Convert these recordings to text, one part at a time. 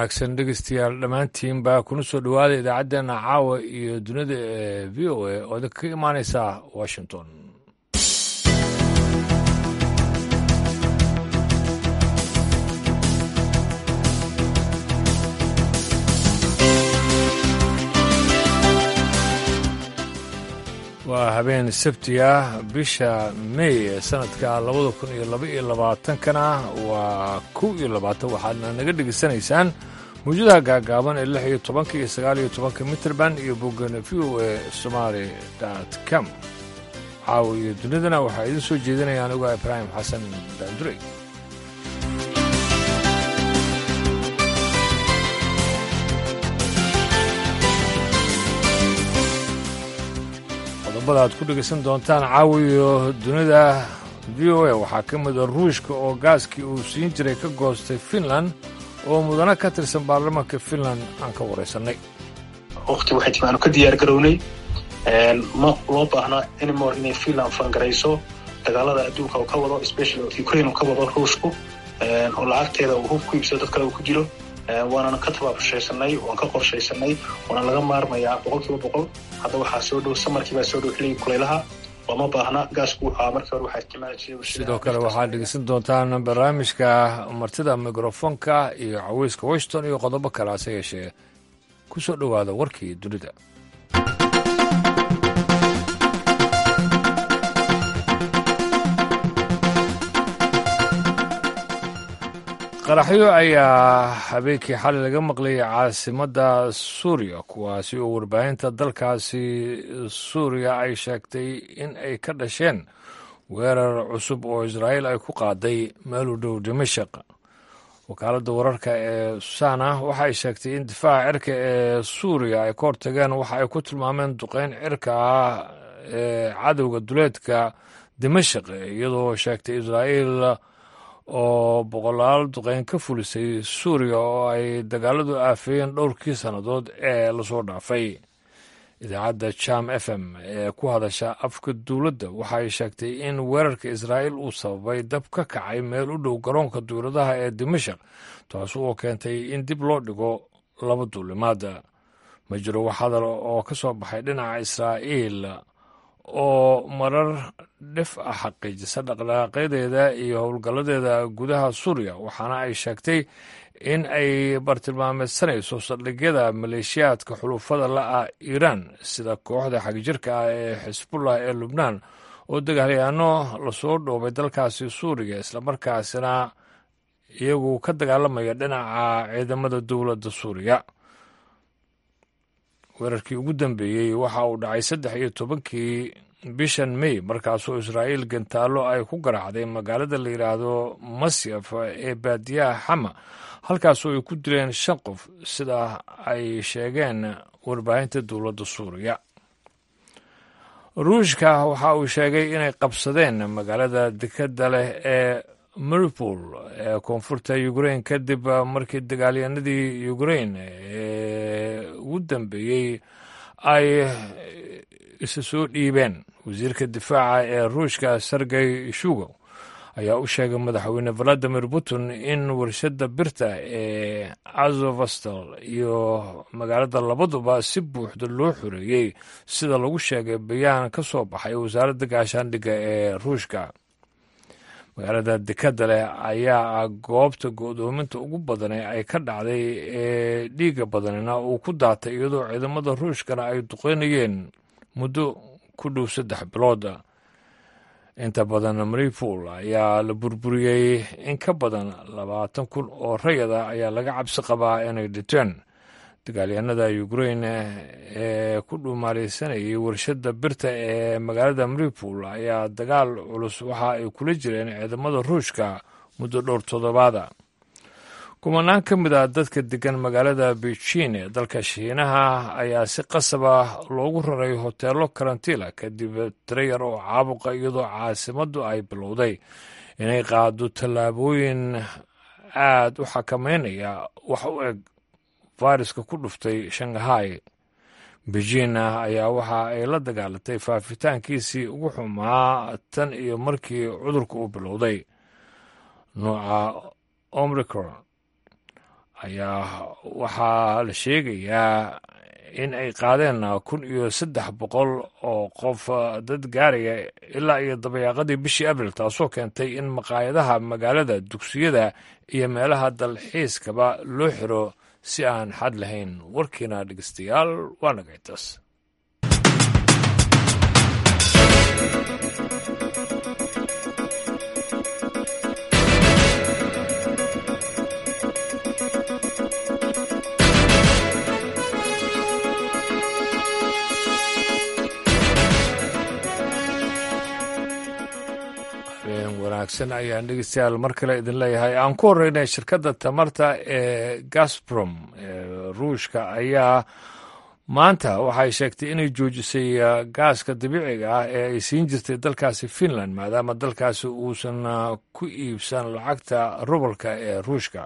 wanaagsan dhegeystayaal dhammaantiinba kuna soo dhowaada idaacaddeenna caawa iyo dunida ee v o a oo idinka ka imaaneysa washington waa habeen sabti ah bisha mey ee sanadka labada kun iyo laba iyo labaatankana waa kow iyo labaatan waxaadna naga dhegaysanaysaan mawjadaha gaagaaban ee lix iyo tobanka iyo sagaal iyo tobanka mitrband iyo boggana v o a somaali dot com caawa iyo dunidana waxaa idiin soo jeedinaya anigu ibraahim xasan daandurey qodobada aad ku dhegaysan doontaan caawiyo dunida v o a waxaa ka mida ruushka oo gaaskii uu siin jiray ka goostay finland oo mudano ka tirsan baarlamaanka finland aan ka waraysannay waqti waxay timi aanu ka diyaar garownay ma loo baahna anymore inay finland fangarayso dagaalada adduunka uu ka wado especially ukraine uu ka wado ruushku oo lacagteeda uu hub ku iibsado dad kale uu ku jiro waanana ka tabaabashaysanay waan ka qorshaysanay waana laga maarmayaa boqol kiiba boqol hadda waxaa soo dhow samarkii baa soo dhow xilligii kulaylaha looma baahna gaasku wuxuu markii hore waxaa isticmaali sidoo kale waxaad dhegeysan doontaan barnaamijka martida mikrofonka iyo caweyska washington iyo qodobo kale hase yeeshee ku soo dhowaada warkii dunida qaraxyo ayaa habeenkii xalay laga maqlayay caasimadda suuriya kuwaasi oo warbaahinta dalkaasi suuriya ay sheegtay in ay ka dhasheen weerar cusub oo israa'iil ay ku qaaday meel u dhow dimashaq wakaaladda wararka ee susana waxa ay sheegtay in difaaca cirka ee suuriya ay ka hortageen waxa ay ku tilmaameen duqeyn cirka ah ee cadowga duleedka dimashaq iyadoo sheegtay israa'iil oo boqolaal duqeyn ka fulisay suuriya oo ay dagaaladu aafeeyeen dhowrkii sannadood ee lasoo dhaafay idaacadda jam f m ee ku hadasha afka dowladda waxay sheegtay in weerarka israa'iil uu sababay dab ka kacay meel u dhow garoonka duuladaha ee dimashaq taas oo keentay in dib loo dhigo laba duulimaada ma jiro wax hadal oo ka soo baxay dhinaca israa'iil oo marar dhif ah xaqiijisa dhaqdhaqaaqyadeeda iyo howlgalladeeda gudaha suuriya waxaana ay sheegtay in ay bartilmaameysanayso saldhigyada maleeshiyaadka xulufada la'ah iiraan sida kooxda xagjirka ah ee xisbullah ee lubnaan oo dagaalyaano lasoo dhoobay dalkaasi suuriya islamarkaasina iyagu ka dagaalamaya dhinaca ciidamada dowladda suuriya weerarkii ugu dambeeyey waxa uu dhacay saddex iyo tobankii bishan mey markaasoo israa'iil gantaallo ay ku garaacday magaalada la yidhaahdo masyaf ee baadiyaha xama halkaasoo ay ku dileen shan qof sida ay sheegeen warbaahinta dowladda suuriya ruushka waxa uu sheegay inay qabsadeen magaalada dekadda leh ee maripol ee koonfurta ukrain kadib markii dagaalyanadii ukrain ee ugu dambeeyey ay isa soo dhiibeen wasiirka difaaca ee ruushka sergey shugow ayaa u sheegay madaxweyne valadimir putin in warshadda birta ee azovastal iyo magaalada labaduba si buuxda loo xoreeyey sida lagu sheegay bayaan ka soo baxay wasaaradda gaashaandhigga ee ruushka magaalada dekadda leh ayaa ah goobta go'doominta ugu badane ay ka dhacday ee dhiiga badanina uu ku daatay iyadoo ciidamada ruushkana ay duqeynayeen muddo ku dhow saddex bilood inta badan maripol ayaa la burburiyey in ka badan labaatan kun oo rayada ayaa laga cabsi qabaa inay dhinteen dagaalyahanada ukrain ee ku dhuumaaleysanayay warshadda birta ee magaalada maripol ayaa dagaal culus waxa ay kula jireen ciidamada ruushka muddo dhowr toddobaada kumanaan ka mid ah dadka degan magaalada beijin ee dalka shiinaha ayaa si qasaba loogu raray hoteelo karantiila kadib tirayar oo caabuqa iyadoo caasimaddu ay bilowday inay qaado tallaabooyin aad u xakameynaya wax u eg fayraska ku dhuftay shanghai beijin ayaa waxa ay la dagaalatay faafitaankiisii ugu xumaa tan iyo markii cudurka uu bilowday nooca omricron ayaa waxaa la sheegayaa in ay qaadeen kun iyo saddex boqol oo qof dad gaaraya ilaa iyo dabayaaqadii bishii abril taasoo keentay in maqaayadaha magaalada dugsiyada iyo meelaha dalxiiskaba loo xiro si aan xad lahayn warkiina dhegeystayaal waa nagaytaas wanaagsan ayaan dhegeystayaal mar kale idin leeyahay aan ku horreynay shirkadda tamarta ee gasbrom ee ruushka ayaa maanta waxay sheegtay inay joojisay gaaska dabiiciga ah ee ay siin jirtay dalkaasi finland maadaama dalkaasi uusan ku iibsan lacagta rubalka ee ruushka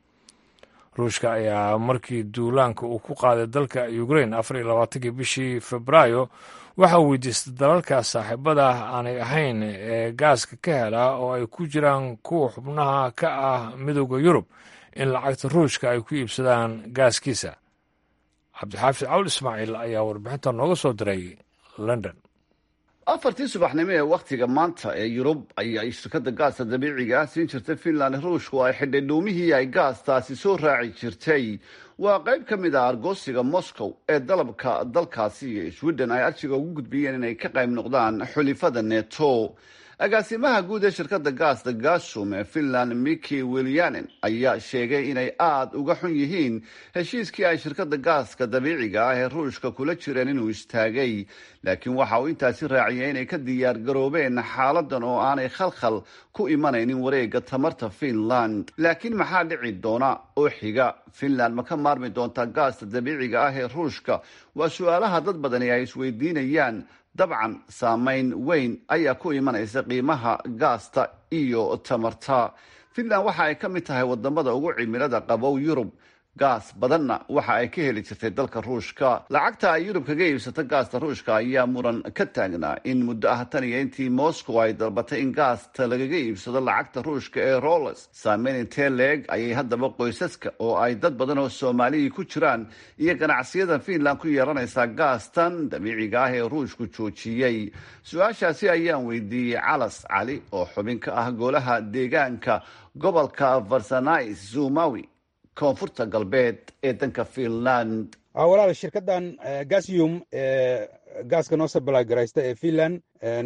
ruushka ayaa markii duulaanka uu ku qaaday dalka ukrain afar iyo labaatankii bishii febraayo waxaa weydiistay dalalka saaxiibada aanay ahayn ee gaaska ka helaa oo ay ku jiraan kuwa xubnaha ka ah midooda yurub in lacagta ruushka ay ku iibsadaan gaaskiisa cabdixaafid cawl ismaaciil ayaa warbixinta nooga soo diray london afartii subaxnimo ee wakhtiga maanta ee yurub ayay shirkadda gaasta dabiiciga ah siin jirtay finland ruushku ay xidhay dhuumihii ay gaastaasi soo raaci jirtay waa qayb ka mid ah argoosiga moscow ee dalabka dalkaasi iyo sweden ay arjiga ugu gudbiyeen inay ka qayb noqdaan xulifada neto agaasimaha guud ee shirkadda gaasta gasum ee finland miki wilyanen ayaa sheegay inay aada uga xun yihiin heshiiskii ay shirkadda gaaska dabiiciga ah ee ruushka kula jireen inuu istaagay laakiin waxa uu intaasi raaciyay inay ka diyaar garoobeen xaaladan oo aanay khalkhal ku imanaynin wareega tamarta finland laakiin maxaa dhici doona oo xiga finland ma ka maarmi doontaa gaasta dabiiciga ah ee ruushka waa su-aalaha dad badani ay isweydiinayaan dabcan saameyn weyn ayaa ku imanaysa qiimaha gaasta iyo tamarta finland waxa ay ka mid tahay wadamada ugu cimilada qabow yurub gaas badanna waxa ay ka heli jirtay dalka ruushka lacagta ay yurub kaga iibsato gaasta ruushka ayaa muran ka taagnaa in muddo ah tan iyo intii moscow ay dalbatay in gaasta lagaga iibsado lacagta ruushka ee roles saameyn intee leeg ayay haddaba qoysaska oo ay dad badan oo soomaaliyii ku jiraan iyo ganacsiyada finland ku yeelanaysaa gaastan dabiiciga ah ee ruushku joojiyey su-aashaasi ayaan weydiiyey calas cali oo xubin ka ah golaha deegaanka gobolka varsanais zumawi koonfurta galbeed ee danka finland walaal shirkaddan gasium ee gaaska noo sabalagaraysta ee finland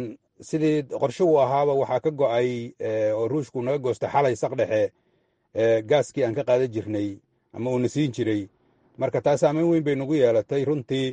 sidii qorshe uu ahaaba waxaa ka go-ay oo ruushku naga goosta xalay saqdhexe gaaskii aan ka qaadan jirnay ama uuna siin jiray marka taa saameyn weyn bay nagu yeelatay runtii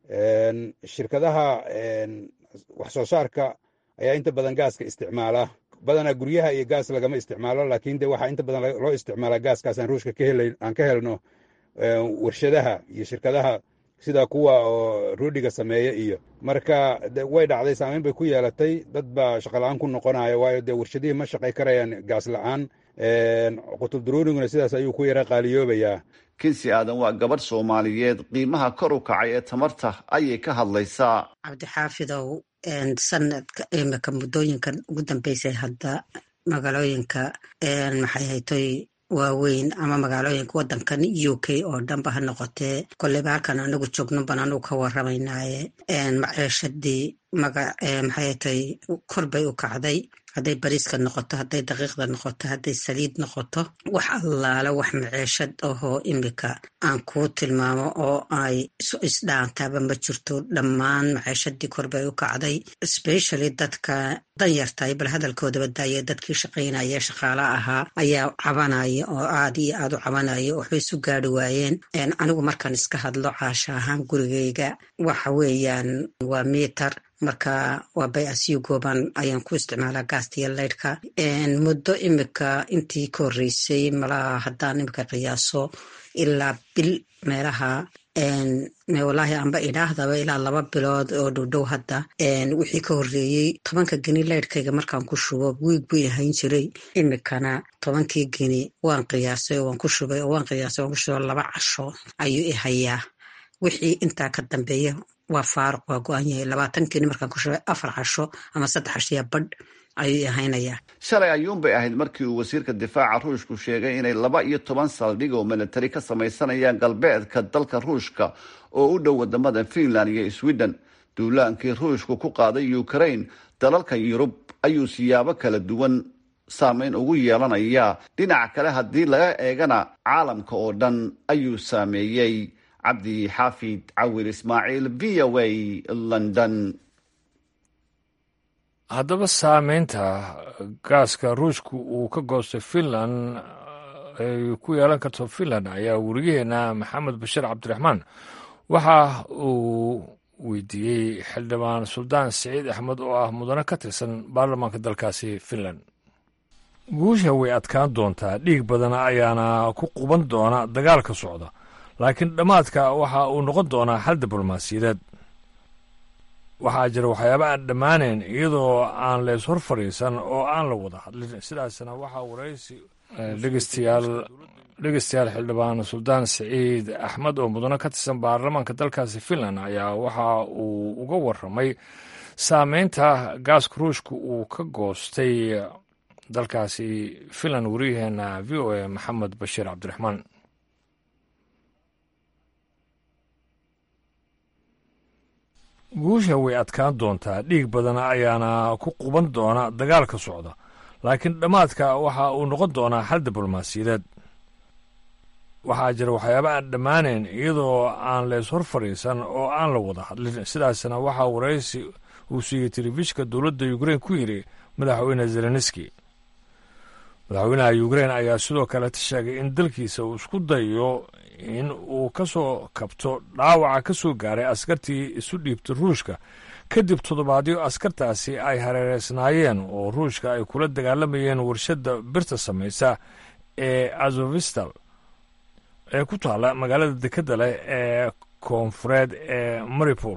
shirkadaha wax soo saarka ayaa inta badan gaaska isticmaala badanaa guryaha iyo gaas lagama isticmaalo laakiin de waxaa inta badan loo isticmaalaa gaaskaas aan ruushka aan ka helno warshadaha iyo shirkadaha sida kuwa oo roodhiga sameeya iyo marka way dhacday saameyn bay ku yeelatay dad baa shaqala-aan ku noqonaya waayo dee warshadihii ma shaqay karayaan gaas la-aan qutub daruuriguna sidaas ayuu ku yara qaaliyoobayaa kinsi aadan waa gabadh soomaaliyeed qiimaha kor u kacay ee tamarta ayay ka hadlaysaa cabdixaafidow sanadka imika muddooyinkan ugu dambeysay hadda magaalooyinka maxay haytoy waaweyn ama magaalooyinka wadankan u k oo dhanba ha noqotee koleyba halkan anagu joogno ban anugu ka waramaynaaye maciishadii maxay haytoy kor bay u kacday hadday bariiska noqoto hadday daqiiqda noqoto hadday saliid noqoto wax allaala wax maceeshad ahoo imika aan kuu tilmaamo oo ay isdhaantaaba ma jirto dhammaan maceeshadii kor bay u kacday specially dadka danyartay bal hadalkoodaba daaya dadkii shaqaynaya shaqaala ahaa ayaa cabanaya oo aad iyo aad u cabanaya waxbay isu gaari waayeen anigu markaan iska hadlo caasha ahaan gurigayga waxa weeyaan waa mitar marka waa bay asiyo gooban ayaan ku isticmaalaa gaasta iyo leydhka muddo imika intii ka horreysay malaha haddaan imika qiyaaso ilaa bil meelaha wallaahi amba idhaahdaba ilaa laba bilood oo dhowdhow hadda wixii ka horreeyey tobanka geni leydhkayga markaan ku shubo wiig buu ahayn jiray imikana tobankii geni waan qiyaasay oo waan ku shubay oo waan qiyaasay waan ku shubay laba casho ayuu i hayaa wixii intaa ka dambeeya waa faaruq waa go-an yahay labaatan geni markaan ku shubay afar casho ama saddex casho ya badh ayuu ahaynaya shalay ayuunbay ahayd markii uu wasiirka difaaca ruushku sheegay inay laba iyo toban saldhig oo militari ka samaysanayaan galbeedka dalka ruushka oo u dhow wadamada finland iyo sweden duulaankii ruushku ku qaaday ukraine dalalka yurub ayuu siyaabo kala duwan saameyn ugu yeelanaya dhinaca kale haddii laga eegana caalamka oo dhan ayuu saameeyey cabdi xaafid cawil ismaaciil v o a london haddaba saameynta gaaska ruushka uu ka goostay finland ay ku yeelan karto finland ayaa weriyaheena maxamed bashir cabdiraxmaan waxa uu weydiiyey xildhibaan suldaan siciid axmed oo ah mudane ka tirsan baarlamaanka dalkaasi finland guusha way adkaan doontaa dhiig badan ayaana ku quban doona dagaalka socda laakiin dhammaadka waxa uu noqon doonaa xal diblomaasiyadeed waxaa jira waxyaaba aan dhammaanayn iyadoo aan lees hor fadhiisan oo aan la wada hadlin sidaasna waxaa waraysi dhegeystayaal dhegeystayaal xildhibaan suldaan siciid axmed oo mudane ka tirsan baarlamaanka dalkaasi finland ayaa waxa uu uga waramay saameynta gaaska ruushka uu ka goostay dalkaasi finland wariyaheena v o a maxamed bashiir cabdiraxmaan guusha way adkaan doontaa dhiig badan ayaana ku quban doona dagaalka socda laakiin dhammaadka waxa uu noqon doonaa xal diblomaasiyadeed waxaa jira waxyaaba aan dhammaanayn iyadoo aan lees hor fadhiisan oo aan la wada hadlin sidaasna waxaa waraysi uu siiyey telefishinka dowladda ukrein ku yidhi madaxweyne zelenski madaxweynaha ukrein ayaa sidoo kaleta sheegay in dalkiisa uu isku dayo in uu ka soo kabto dhaawaca ka soo gaaray askartii isu dhiibtay ruushka kadib toddobaadyo askartaasi ay hareereysnaayeen oo ruushka ay kula dagaalamayeen warshadda birta samaysa ee azovistal ee ku taalla magaalada dekadda leh ee koonfureed ee maripol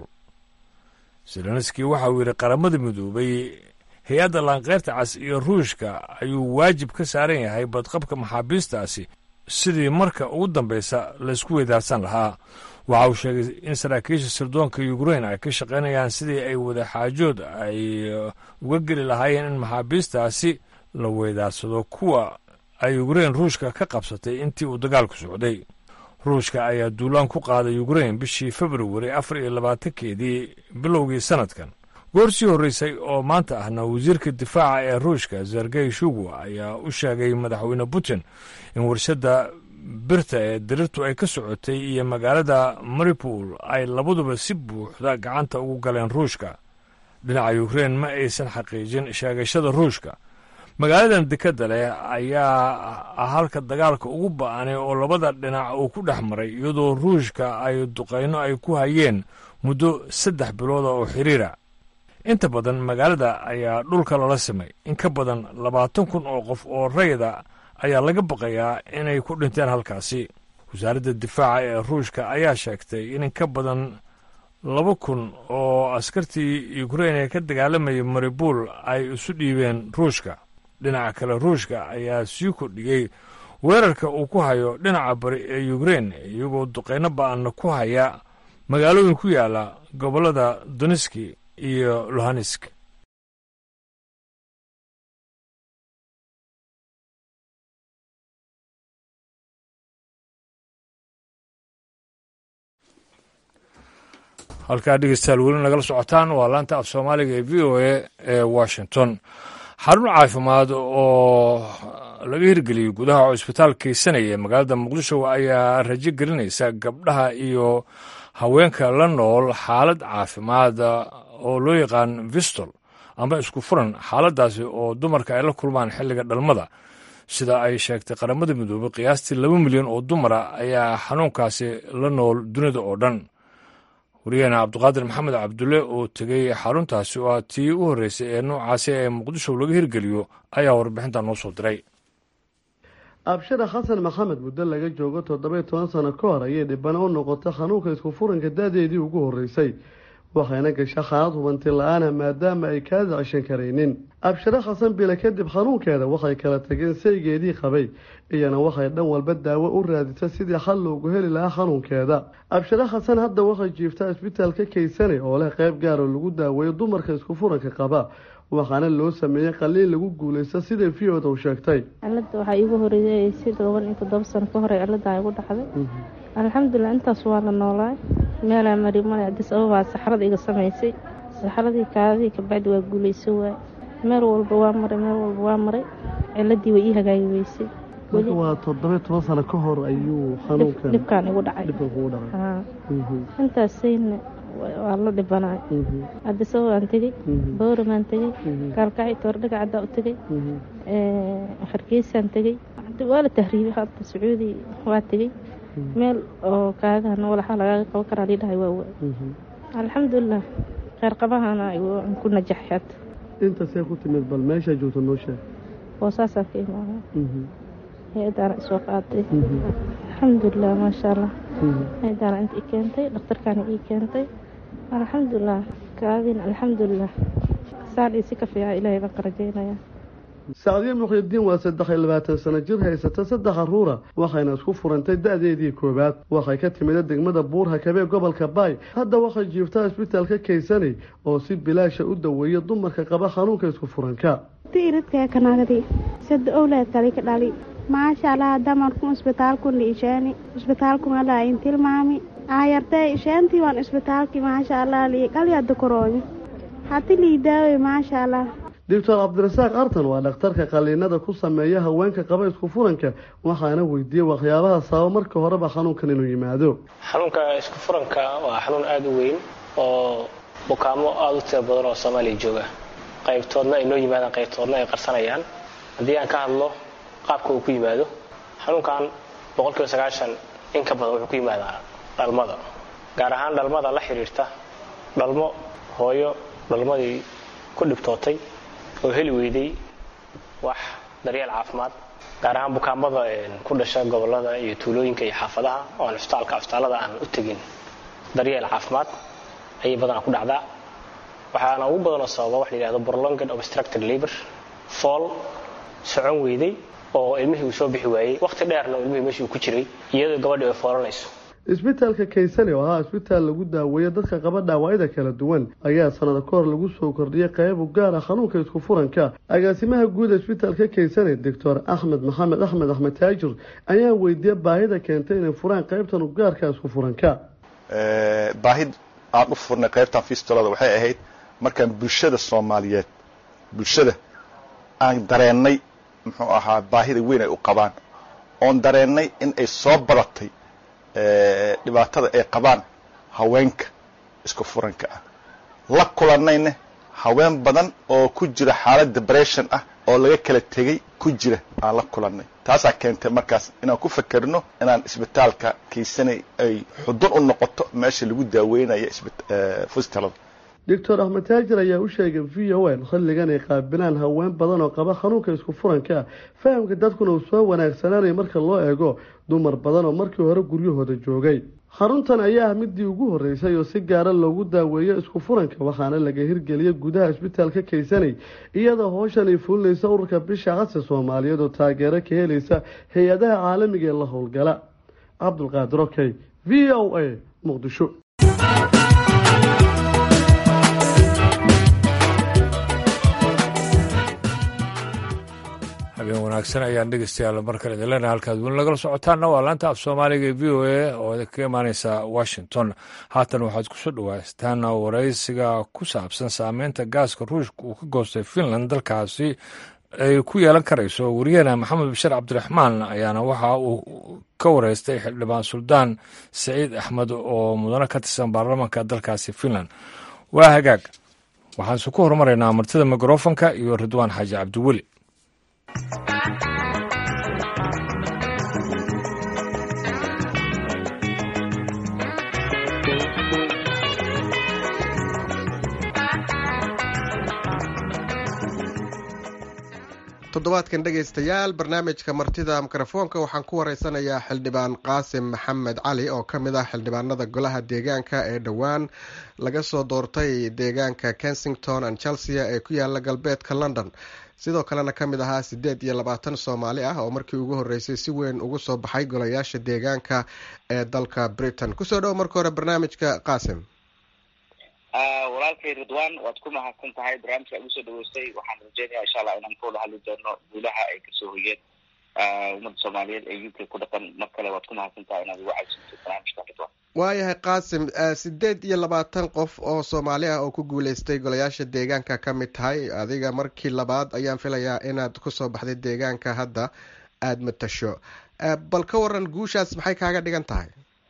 zelenski waxa uu yidhi qaramada midoobay hay-adda laankeyrta cas iyo ruushka ayuu waajib ka saaran yahay badqabka maxaabiistaasi sidii marka ugu dambaysa laysku weydaarsan lahaa waxa uu sheegay in saraakiisha sirdoonka ukrein ay ka shaqaynayaan sidii ay wadaxaajood ay uga geli lahaayeen in maxaabiistaasi la weydaarsado kuwa ay ukrein ruushka ka qabsatay intii uu dagaalku socday ruushka ayaa duulaan ku qaaday ukrein bishii februari afar iyo labaatankeedii bilowgii sanadkan goor sii horreysay oo maanta ahna wasiirka difaaca ee ruushka sergey shugu ayaa u sheegay madaxweyne putin in warshadda birta ee dirirtu ay ka socotay iyo magaalada maripol ay labaduba si buuxda gacanta ugu galeen ruushka dhinaca ukrein ma aysan xaqiijin sheegashada ruushka magaaladan dekadda leh ayaa ah halka dagaalka ugu ba-anay oo labada dhinac uu ku dhex maray iyadoo ruushka ay duqayno ay ku hayeen muddo saddex bilooda oo xiriira inta badan magaalada ayaa dhulka lala simay in ka badan labaatan kun oo qof oo rayda ayaa laga baqayaa inay ku dhinteen halkaasi wasaaradda difaaca ee ruushka ayaa sheegtay in in ka badan laba kun oo askartii ukrein ee ka dagaalamayay maribul ay isu dhiibeen ruushka dhinaca kale ruushka ayaa sii kordhiyey weerarka uu ku hayo dhinaca bari ee ukrein iyagoo duqeyno ba-anna ku haya magaalooyin ku yaala gobollada doniski iyo luhansk halkaa dhegeystayaal weli nagala socotaan waa laanta af soomaaliga ee v o a ee washington xarun caafimaad oo laga hirgeliyey gudaha cusbitaal keysanaya magaalada muqdisho ayaa rajo gelinaysa gabdhaha iyo haweenka la nool xaalad caafimaad oo loo yaqaan vistol ama isku furan xaaladaasi oo dumarka ay la kulmaan xilliga dhalmada sida ay sheegtay qaramada midoobey qiyaastii laba milyan oo dumara ayaa xanuunkaasi la nool dunida oo dhan wariyaheena cabdiqaadir maxamed cabdulle oo tegey xaruntaasi oo tii u horreysay ee noocaasi ee muqdisho laga hirgeliyo ayaa warbixinta noo soo diray abshira xasan maxamed muddo laga joogo toddobai toban sano ka hor ayay dhibana u noqotay xanuunka isku furanka da-deedii ugu horreysay waxayna gasha xaalad hubanti la-aana maadaama ay kaada cishan karaynin abshire xasan bile kadib xanuunkeeda waxay kala tageen saygeedii qabay iyana waxay dhan walba daawo u raadisa sidii xal loogu heli lahaa xanuunkeeda abshire xasan hadda waxay jiiftaa isbitaalka kaysane oo leh qeyb gaaroo lagu daaweeyo dumarka isku furanka qaba waxaana loo sameeyey qaliin lagu guulaysta siday v o da u sheegtay cilada waxaa iigu horeeyay si toban iyo toddoba sano ka hore cilada igu dhacday alxamdulilah intaas waa la noolaay meelaa mari male adis ababaa saxrada iga samaysay saxradii kaadadii kabacdi waa guulayso waay meel walba waa maray meel walba waa maray ciladii way ii hagaagi weysay marka waa toddoba toban sano ka hor ayuu xanuunkan dhibkaan igu dhacay dhibkan kugu dhacay intaasayna waa la dhibanaay adis ababaan tegey bowramaan tegey gaalkacii toordhaga caddaa u tegey hargeysaan tegey waa la tahriibay hadda sacuudi waa tegey meel oo kaadahana walaxa lagaaga qaban karaa liidhahay waa waay alxamdulilah kheyr qabahana ku najaxay hadda intaasee ku timid bal meeshaa joogta noo sheeg boosaasaan ka imaada hay-adaana isoo qaaday alxamdulilah maasha allah hay-adaana inta i keentay dhakhtarkaana ii keentay alxamdulilah kaadin alxamdulilah saan isi ka fiica ilaahay baan ka rajaynaya sacdiye muqyidiin waa saddex iyo labaatan sano jir haysata saddex caruura waxayna isku furantay da-deedii koowaad waxay ka timida degmada buurha kabee gobolka baay hadda waxay jiiftaa isbitaalka kaysanay oo si bilaasha u daweeya dumarka qaba xanuunka isku furanka iridkaa kanagdi sada owlaad kali ka dhali maasha allah damarku isbitaalkuna ishaani isbitaalkuna in tilmaami aayartee isheentii waan isbitaalki maasha allah liiqalyada korooyo hati liidaawe maasha allah doctor cabdirasaaq artan waa dhakhtarka qaliinada ku sameeya haweenka qaba isku furanka waxaana weydiiyey waxyaabaha sababa marka horeba xanuunkan inuu yimaado xanuunka isku furanka waa xanuun aada u weyn oo bukaamo aada u tiro badan oo soomaaliya jooga qaybtoodna ay noo yimaadaan qaybtoodna ay qarsanayaan haddii aan ka hadlo qaabka uu ku yimaado xanuunkan boqolkiiba sagaashan in ka badan wuxuu ku yimaadaa dhalmada gaar ahaan dhalmada la xiriirta dhalmo hooyo dhalmadii ku dhibtootay oo heli weyday wax daryeel caafimaad gaar ahaan bukaamada ku dhasha gobolada iyo tuulooyinka iyo xaafadaha oo aan cusbitaalka cusbitaallada aan u tegin daryeel caafimaad ayay badanaa ku dhacdaa waxaana ugu badanoo sababa wax la yidhahdo prolonged obstructed labor fool socon weyday oo ilmihii uu soo bixi waayey waqti dheerna ilmihii meeshii uu ku jiray iyadoo gabadhi ay foolanayso isbitaalka kaysane oo ahaa isbitaal lagu daaweeyo dadka qaba dhaawacyada kala duwan ayaa sanada ka hor lagu soo kordhiyay qayb u gaar ah xanuunka isku furanka agaasimaha guud ee isbitaalka kaysane doctor axmed maxamed axmed axmed taajir ayaa weydiiyey baahida keentay inay furaan qaybtan u gaarka isku furanka baahid aan u furnay qaybtan fistolada waxay ahayd markaan bulshada soomaaliyeed bulshada aan dareennay muxuu ahaa baahida weyn ay u qabaan oon dareennay in ay soo badatay dhibaatada ay qabaan haweenka isku furanka ah la kulannayna haween badan oo ku jira xaalad debression ah oo laga kala tegey ku jira aan la kulannay taasaa keentay markaas inaan ku fakerno inaan isbitaalka kaysanay ay xudun u noqoto meesha lagu daaweynayo fustalada doctor axmed taajir ayaa u sheegay v o n xilligan ay qaabilaan haween badan oo qaba xanuunka isku furanka fahamka dadkuna uu soo wanaagsanaanaya marka loo eego dumar badan oo markii hore guryahooda joogay xaruntan ayaa ah midii ugu horreysay oo si gaara loogu daaweeyo isku furanka waxaana laga hirgeliyay gudaha isbitaalka kaysanay iyadoo howshan ay fulinaysa ururka bisha casi soomaaliyeed oo taageero ka helaysa hay-adaha caalamiga ee la howlgala cabdulqaadir okey v o a muqdisho habeen wanaagsan ayaan dhegeystayaal mar kale idin leenahay halkaad weli nagala socotaanna waa laanta af soomaaliga ee v o a oo idinkaga imaaneysa washington haatan waxaad kusoo dhawaataan waraysiga ku saabsan saameynta gaaska ruushka uu ka goostay finland dalkaasi ay ku yeelan karayso wariyahena maxamed bashir cabdiraxmaan ayaana waxa uu ka wareystay xildhibaan suldaan saciid axmed oo mudano ka tirsan baarlamaanka dalkaasi finland waa hagaag waxaanse ku horumaraynaa martida mikrofonka iyo ridwaan xaaji cabdiweli toddobaadkan dhegaystayaal barnaamijka martida mikrofoonka waxaan ku wareysanayaa xildhibaan qaasim maxamed cali oo ka mid ah xildhibaanada golaha deegaanka ee dhowaan laga soo doortay deegaanka kensington and chelsea ee ku yaala galbeedka london sidoo kalena ka mid ahaa siddeed iyo labaatan soomaali ah oo markii ugu horreysay si weyn ugu soo baxay golayaasha deegaanka ee dalka britain kusoo dhowo marka hore barnaamijka qaasim walaalkay ridwan waad ku mahadsan tahay barnaamijka igu soo dhaweystay waxaan rajeynaya insha allah inaan ka wada hadli doono guulaha ay kasoo hoyeen ummadda soomaaliyeed ee u k ku dhaqan mar kale waad ku mahadsan tahay inaad igu caysanto barnaamijka ridwan waayahay qaasim sideed iyo labaatan qof oo soomaali ah oo ku guuleystay golayaasha deegaanka ka mid tahay adiga markii labaad ayaan filayaa inaad kusoo baxday deegaanka hadda aada matasho bal ka waran guushaas maxay kaaga dhigan tahay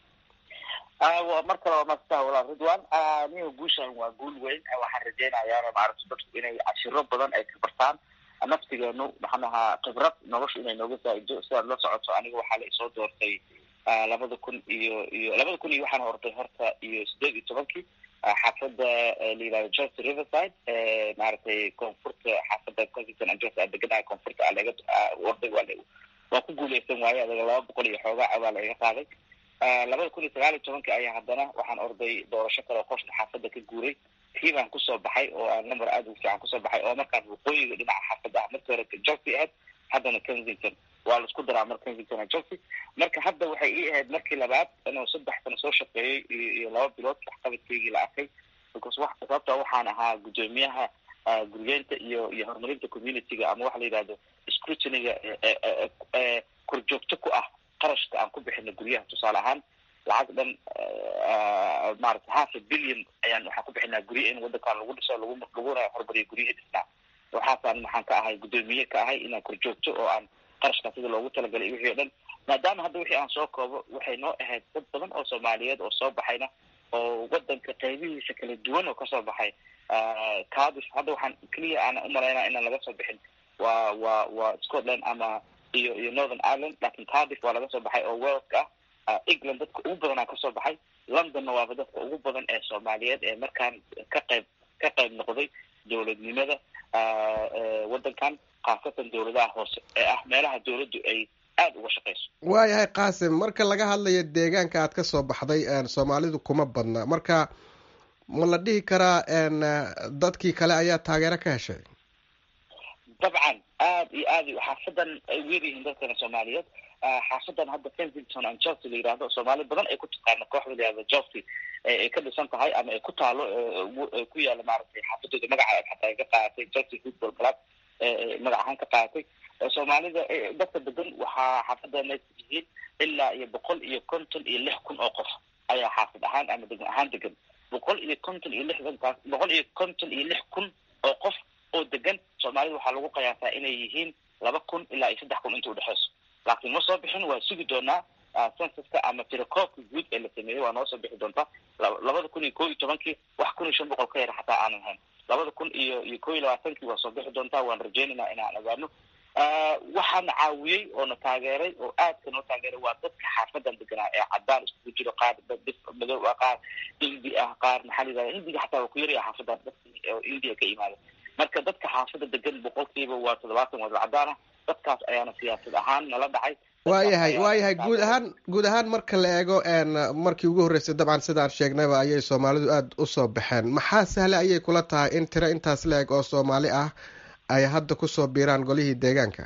mar kale waa maadsantaha walaal ridwan niga guushan waa guul weyn waxaan rajeynayaa maaragta dadku inay cashiro badan ay ka bartaan naftigeenu maxaan ahaa khibrad noloshu inay nooga faa'ido sidaad la socoto aniga waxaa la isoo doortay labada kun iyo iyo labada kun iyo waxaan hortay horta iyo sideed iyo tobankii xaafadda la yihahdo just riverside maaragtay koonfurta xaafadda kensington and just deganaha koonfurta alaga orday waa waa ku guuleysan waaye adaga laba boqol iyo xoogaa waa la iga qaaday labada kun iyo sagaal iyo tobankii ayaa haddana waxaan orday doorasho kale oo qoshka xaafadda ka guuray tii baan kusoo baxay oo aan number aada ugu fiican kusoo baxay oo markaan waqooyiga dhinaca xaafadda ah markii hore chelsea ahayd haddana kensington waa la isku daraa mar kensington and chelsea marka hadda waxay ii ahayd markii labaad inuu saddex sano soo shaqeeyey iyo iyo laba bilood waxqabadkeygii la arkay because wax sababta waxaan ahaa guddoomiyaha guryeenta iyo iyo horumarinta communityga ama waxa la yidhahdo scrutiniga korjoogto ku ah qarashka aan ku bixino guryaha tusaale ahaan lacag dhan maarata half a billion ayaan waxaan ku bixinaa gurya in wadankan lagu dhiso lagu laguna horumariyo guryahii dhisnaa waxaasaan maxaan ka ahay guddoomiye ka ahay inaan korjoogto oo aan qarashkaa sida loogu talagalay iyo wixii o dhan maadaama hadda wixii aan soo koobo waxay noo ahayd dad badan oo soomaaliyeed oo soo baxayna oo wadanka qaybihiisa kala duwan oo kasoo baxay cadis hadda waxaan keliya aan umalaynaa inaan laga soo bixin waa waa waa scotland ama iyo iyo northern ireland lakin cardiff waa laga soo baxay oo waleska ah england dadka ugu badanaa kasoo baxay londonna waaba dadka ugu badan ee soomaaliyeed ee markaan ka qayb ka qayb noqday dowladnimada wadankan khaasatan dowladaha hoose ee ah meelaha dowladdu ay aada uga shaqeyso waayahay qaasim marka laga hadlayo deegaanka aad ka soo baxday soomaalidu kuma badna marka ma la dhihi karaa dadkii kale ayaa taageero ka heshay dabcan aad iyo aad xaafadan ay weeryihiin dadkana soomaaliyeed xaafadan hadda kensington and chelsea la yihahdo soomaali badan ay ku taqaano kooxda la yihahdo chelsea ay ka dhisan tahay ama ay ku taalo ku yaala maaragtay xaafadooda magaca xataa ay ka qaadatay chelsea football club magac ahaan ka qaadatay soomaalida dadka degan waxaa xaafadana yihiin ilaa iyo boqol iyo konton iyo lix kun oo qof ayaa xaafid ahaan ama degan ahaan degan boqol iyo konton iyo lixdankaas boqol iyo konton iyo lix kun oo qof oo degan soomaalida waxaa lagu qiyaasaa inay yihiin laba kun ilaa iyo saddex kun inta udhexeyso laakiin ma soo bixin waa sugi doonaa censuska ama tirakoobka guud ee la sameeyey waa noo soo bixi doontaa labada kun iyo ko iyo tobankii wax kun iyo shan boqol ka yara xataa aanan hayn labada kun iyo iyo ko iyo labaatankii waa soo bixi doontaa waan rajeynaynaa inaan ogaano waxaana caawiyey oo na taageeray oo aadka noo taageeray waa dadka xaafadan deganaa ee cadaan iskugu jiro qaar bis madow ah qaar hindi ah qaar maxaa la yidhahda hindiga xataa waa ku yaraya xaafadan dadka oo india ka imaada marka dadka xaafada degan boqolkiiba waa toddobaatan wadal cadaan ah dadkaas ayaana siyaasad ahaan nala dhacay waayahay waayahay guud ahaan guud ahaan marka la eego markii ugu horreysay dabcan sidaan sheegnayba ayay soomaalidu aada usoo baxeen maxaa sahle ayay kula tahay in tiro intaas la eg oo soomaali ah ay hadda kusoo biiraan golihii deegaanka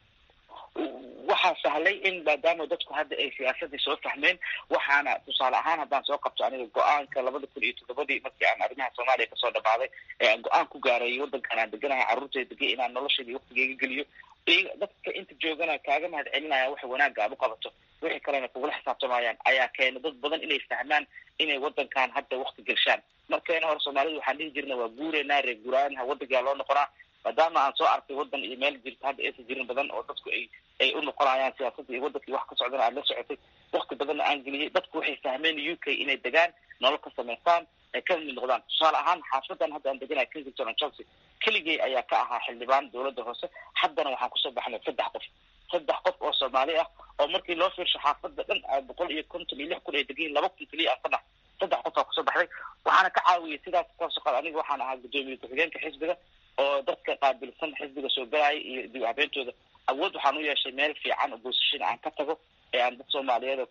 waxaa sahlay in maadaama dadku hadda ay siyaasadii soo fahmeen waxaana tusaale ahaan haddaan soo qabto aniga go-aanka labada kun iyo toddobadii markii aan arrimaha soomaaliya kasoo dhamaaday ee aan go-aan ku gaaray waddankan aan deganahay carruurtay degay inaan nolosheedii waktigeyga geliyo dadka inta joogana kaaga mahad celinaya waxa wanaagga aad u qabato wixii kalena kugula xisaabtamayaan ayaa keena dad badan inay fahmaan inay wadankan hadda wakti gelshaan markeena hore soomaalida waxaan dhihi jirna waa guureynaa reer guuraanaha wadankaa loo noqonaa maadaama aan soo arkay wadan iyo meel jirta hadda aysan jirin badan oo dadku ay ay u noqonayaan siyaasadda iyo wadankii wax ka socdana aad la socotay wakti badanna aan geliyay dadku waxay fahmeen u k inay degaan nolol ka samaystaan ay ka mid noqdaan tusaale ahaan xaafadan hadda aan deganaya kensington and chelsea keligay ayaa ka ahaa xildhibaan dowladda hoose haddana waxaan kusoo baxnay saddex qof saddex qof oo soomaali ah oo markii loo fiirsho xaafada dhan boqol iyo konton iyo lix kun ay degayiin laba kun keliya aan ka dhax saddex qof aa kusoo baxday waxaana ka caawiyay sidaas kasoo aniga waxaan ahaa guddoomiye ku-xigeenka xisbiga oo dadka qaabilsan xisbiga soo galaaya iyo dib habeentooda awood waxaan u yeeshay meel fiican oo boosashin aan ka tago ee aan dad soomaaliyeed oo kale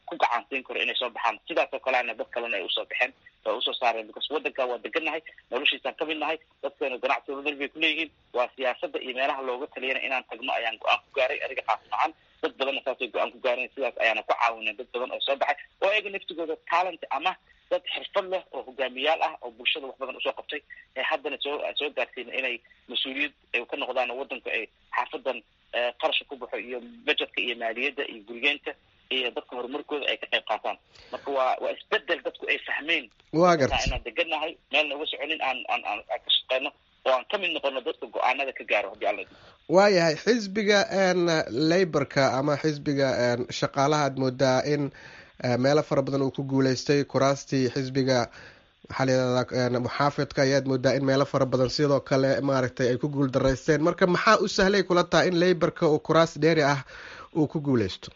ku gacansiin karo inay soo baxaan sidaas oo kaleana dad kalena ay usoo baxeen oo usoo saareen because waddanka waa degannahay noloshiisaan ka mid nahay dadkeenu ganacsi wadal bay kuleeyihiin waa siyaasadda iyo meelaha looga taliyana inaan tagno ayaan go-aan ku gaaray aniga qaasi ahaan dad badanna saasay go-aan ku gaareen sidaas ayaana ku caawinay dad badan oo soo baxay oo ayaga naftigooda talent ama dad xirfad leh oo hogaamiyaal ah oo bulshada wax badan usoo qabtay ee haddana soo soo gaarsiina inay mas-uuliyad ay ka noqdaan oo waddanku ay xaafadan qarashka ku baxo iyo budgetka iyo maaliyadda iyo gurigeenta iyo dadka horumarkooda ay ka qayb qaataan marka waa waa isbedel dadku ay fahmeen waa garta inaan degannahay meelna uga soconin aan aan aan aan ka shaqeyno oo aan ka mid noqono dadka go-aanada ka gaaro haddii alla waayahay xisbiga laborka ama xisbiga shaqaalaha aad moodaa in meelo fara badan uu ku guuleystay kuraastii xisbiga waxaa layihahdaa muxaafidka ayaad moodaa in meelo fara badan sidoo kale maaragtay ay ku guul daraysteen marka maxaa u sahlay kula taha in laborka uu kuraas dheeri ah uu ku guuleysto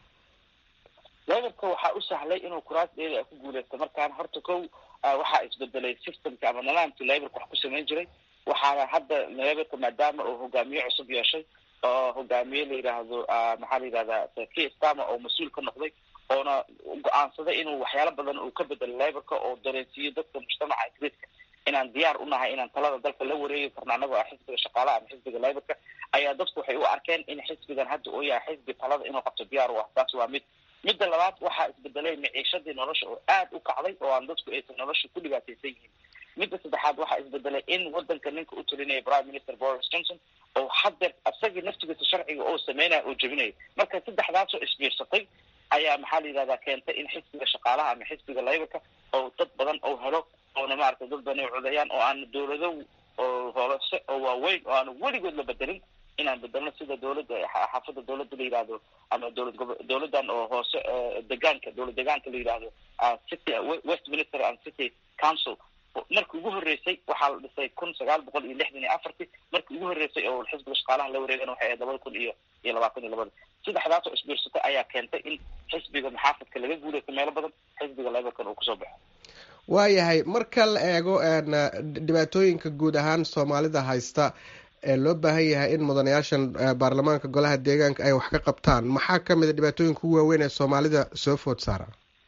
laborka waxaa u sahlay inuu kuraas dheeri ah ku guuleysto markaan horta kow waxaa isbedelay systemka ama nidaamkii laborka wax ku samayn jiray waxaana hadda laborka maadaama uu hogaamiye cusub yeeshay oo hogaamiye la yidhaahdo maxaa la yidhahdaa k stama oo mas-uul ka noqday oona go-aansaday inuu waxyaalo badan uu ka bedelo laborka oo dareensiiyo dadka mujtamaca ingiriiska inaan diyaar u nahay inaan talada dalka la wareegi karno annagoo ah xisbiga shaqaalaha ama xisbiga laborka ayaa dadku waxay u arkeen in xisbigan hadda uu yahay xisbi talada inuu qabto diyaar u ah taas waa mid midda labaad waxaa isbedelay maciishadii nolosha oo aad u kacday oo aan dadku aysan nolosha ku dhibaataysan yihiin midda saddexaad waxaa isbedelay in wadanka ninka u talinaya prime minister boris johnson oo haddeer isagii naftigiisa sharciga oo sameynaya oo jebinaya marka saddexdaasoo isbiirsatay ayaa maxaa la yidhahdaa keentay in xisbiga shaqaalaha ama xisbiga laborka oo dad badan oo helo oona maaragtay dad badan ay codeeyaan oo aan dowlado oo hoolose oo waaweyn oo aan weligood la bedelin inaan bedelno sida dowladda xaafadda dowladda la yidhahdo ama dowlad gobo dowladdan oo hoose degaanka dowlad degaanka la yidhahdo city westminister and city council markii ugu horreysay waxaa la dhisay kun sagaal boqol iyo lixdan iyo afartii markii ugu horreysay oo xisbiga shaqaalaha la wareegana waxay ahayd labada kun iyo iyo labaatan iyo labada saddexdaas oo isbiirsatay ayaa keentay in xisbiga maxaafadka laga guulaysto meelo badan xisbiga laborkan uu kusoo baxo waayahay marka la eego dhibaatooyinka guud ahaan soomaalida haysta ee loo baahan yahay in mudanayaashan baarlamaanka golaha deegaanka ay wax ka qabtaan maxaa kamid a dhibaatooyinka ugu waaweyn ee soomaalida soo food saara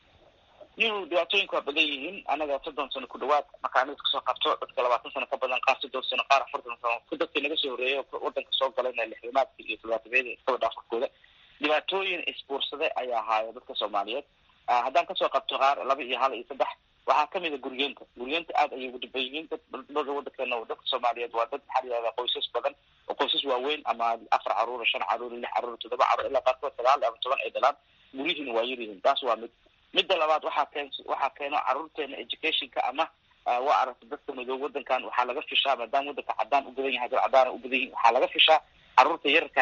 iyuu dhibaatooyinka waa badan yihiin anaga soddon sano ku dhawaad makaanid kasoo qabto dadka labaatan sano ka badan qaar soddon sano qaar afartan sano ku dadkii naga soo horreeyay wadanka soo galayna lixdamaadka iyo todobaatameyada iskaba dhaafurkooda dhibaatooyin isbuursaday ayaa ahaaya dadka soomaaliyeed haddaan kasoo qabto qaar laba iyo hal iyo saddex waxaa kamid a guryeenta guryeenta aad ayay ugu dhiban yihiin dad dada wadankeena dadka soomaaliyeed waa dad maxaa la yihahdaa qoysas badan oo qoysas waaweyn ama afar caruura shan caruura lix caruura toddoba caruur ilaa qaarkood sagaal ama toban ay dhalaan guryihiina waa yar yihiin taas waa mid midda labaad waxaa keen waxaa keeno caruurteena educationka ama waa aragta dadka madow wadankan waxaa laga fishaa maadaama wadanka cadaan u badan yahay dad cadaan u badan yihin waxaa laga fishaa caruurta yararka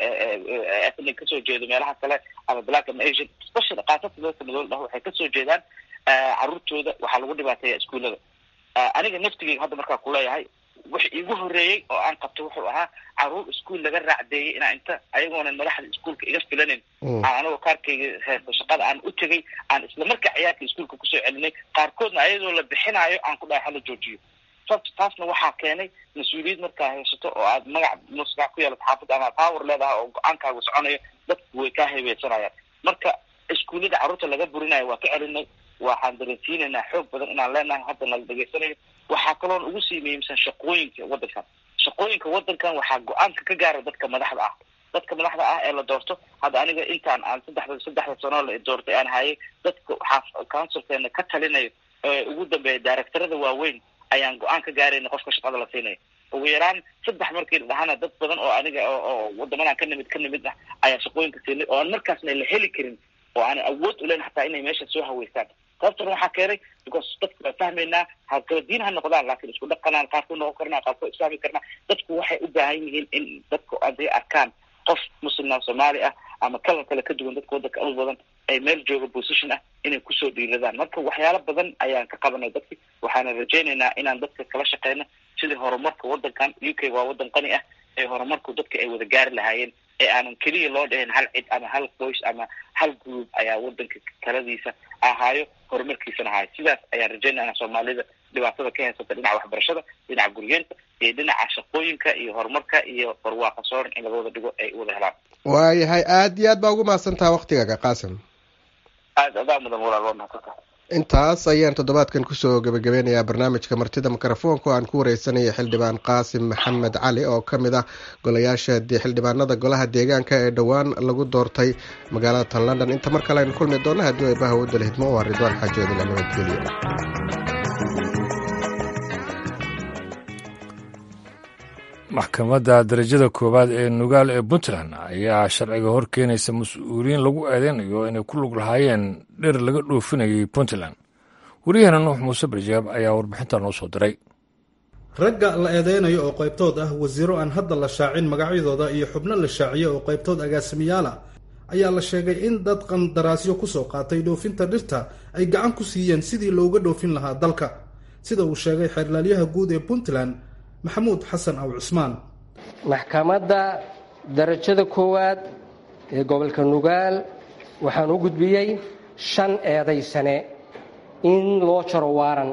ethnic kasoo jeedo meelaha kale ama black ama asian especially qaasata dadka madow dhah waxay kasoo jeedaan caruurtooda waxaa lagu dhibaateeya iskuullada aniga naftigeyga hadda markaa kuleeyahay wix iigu horreeyey oo aan qabto wuxuu ahaa caruur iskuol laga raacdeeyey inaa inta ayagoonan madaxda iskuolka iga filanin aan anagoo kaarkayga heesto shaqada aan u tegay aan isla markaa ciyaarka iskuolka kusoo celinay qaarkoodna ayadoo la bixinaayo aan ku dhahay hala joojiyo sababta taasna waxaa keenay mas-uuliyad markaa haysato oo aad magac musgac ku yeelato xaafadda ama power leedahay oo go-aankaaga soconayo dadku way kaa heebeysanayaan marka iskuullada carruurta laga burinayo waa ka celinay waxaan dareensiinaynaa xoog badan inaan leenahay hadda nala dhegaysanayo waxaa kaloon ugu sii muhiimsan shaqooyinka waddankan shaqooyinka waddankan waxaa go-aanka ka gaara dadka madaxda ah dadka madaxda ah ee la doorto hadda aniga intaan aan saddexda saddexda sanoo la doortay aan hayay dadka waxaa counsilkeena ka talinayo ee ugu dambeeya directorada waaweyn ayaan go-aan ka gaarayna qofka shaqada la siinayo ugu yaraan saddex markii dhahana dad badan oo aniga oo wadamadan ka nimid ka nimid ah ayaa shaqooyinka siinay oo aan markaasna la heli karin oo aan awood ulen hataa inay meesha soo haweystaan sababtana waxaa keenay because dadku waa fahmaynaa ha kala diin ha noqdaan laakiin isku dhaqanaan qaar ku noqon karnaa qaar ku isfahmi karnaa dadku waxay u baahan yihiin in dadku haday arkaan qof muslimna soomaali ah ama kalan kale ka duwan dadka waddanka u badan ay meel jooga position ah inay kusoo dhiiradaan marka waxyaalo badan ayaan ka qabanay dadki waxaana rajaynaynaa inaan dadka kala shaqeyno sidii horumarka waddankan u k waa waddan qani ah ee horumarku dadka ay wada gaari lahaayeen ee aanan keliya loo dhahin hal cid ama hal qoys ama hal group ayaa waddanka taladiisa ahaayo horumarkiisana ahaayo sidaas ayaan rajaynaya soomaalida dhibaatada ka haysata dhinaca waxbarashada dhinaca guryeenta iyo dhinaca shaqooyinka iyo horumarka iyo barwaaqa sooran in laga wada dhigo ay wada helaan waayahay aada iyo aad baa ugu mahadsantaha waktigaaga qaasim aada adaa mudan walaal waa mahadsantahay intaas ayaan toddobaadkan kusoo gebagabeynayaa barnaamijka martida mikrofoonka aan ku wareysanaya xildhibaan qaasim maxamed cali oo ka mid ah golayaasha xildhibaanada golaha deegaanka ee dhowaan lagu doortay magaalada tan london inta mar kale aynu kulmi doona haddii ay baha wadda lahidmo waa ridwaan xaajoodila nabadgelyo maxkamadda darajada koowaad ee nugaal ee puntland ayaa sharciga hor keenaysa mas-uuliyiin lagu eedeynayo inay ku lug lahaayeen dhir laga dhoofinayay puntland wariyahana nuux muuse barjaab ayaa warbixinta noo soo diray ragga la eedeynayo oo qaybtood ah wasiiro aan hadda la shaacin magacyadooda iyo xubno la shaaciyo oo qaybtood agaasimiyaala ayaa la sheegay in dad qandaraasyo kusoo qaatay dhoofinta dhirta ay gacan ku siiyeen sidii looga dhoofin lahaa dalka sida uu sheegay xeerlaalyaha guud ee puntland maxamuud xasan aw cusmaan maxkamadda darajada koowaad ee gobolka nugaal waxaan u gudbiyey shan eeday sane in loo jaro waaran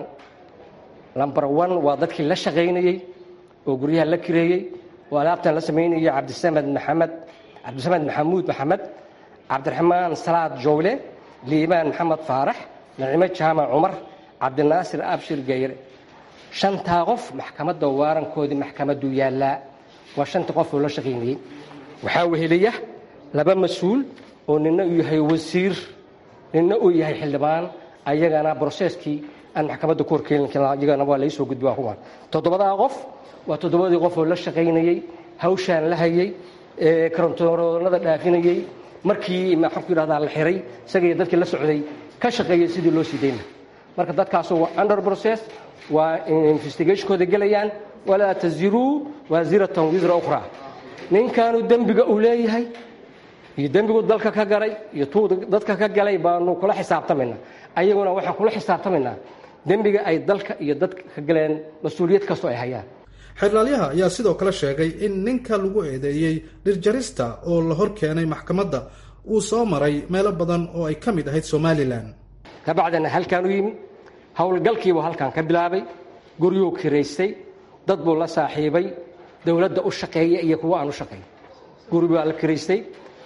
lambar one waa dadkii la shaqaynayey oo guryaha la kireeyey oo alaabtan la samaynayay cabdisamed maxamed cabdisamed maxamuud maxamed cabdiraxmaan salaad jowle liibaan maxamed faarax nacimo jaamac cumar cabdinaasir abshir gayre shantaa qof maxkamadda waarankoodii maxkamaddu yaallaa waa shanta qof oo la shaqaynayey waxaa weheliya laba mas-uul oo nina uu yahay wasiir nina uu yahay xildhibaan ayagana broseskii aan maxkamadda ku horkeeliyagana waa laysoo gudbi waa kuwan toddobadaa qof waa toddobadii qof oo la shaqaynayey hawshaan la hayey karontoonada dhaafinayey markii maxaan ku yidhahdaa la xiray isaga iyo dadkii la socday ka shaqeeyey sidii loo sii dayna marka dadkaasu waa under process waa investigationkooda gelayaan walaa taziruu waasiratan wisra ukhra ninkaanu dembiga uu leeyahay iyo dembigu dalka ka galay iyo tuu dadka ka galay baanu kula xisaabtamaynaa ayaguna waxaan kula xisaabtamaynaa dembiga ay dalka iyo dadka ka galeen mas-uuliyad kastoo ay hayaan xeerlaalyaha ayaa sidoo kale sheegay in ninka lagu eedeeyey dhirjarista oo la hor keenay maxkamadda uu soo maray meelo badan oo ay ka mid ahayd somalilan kabacdina halkaan u yimi howlgalkiibuu halkan ka bilaabay guryuu kiraystay dad buu la saaxiibay dowladda u shaqeeya iyo kuwa aan u shaqeyn guri baa la kiraystay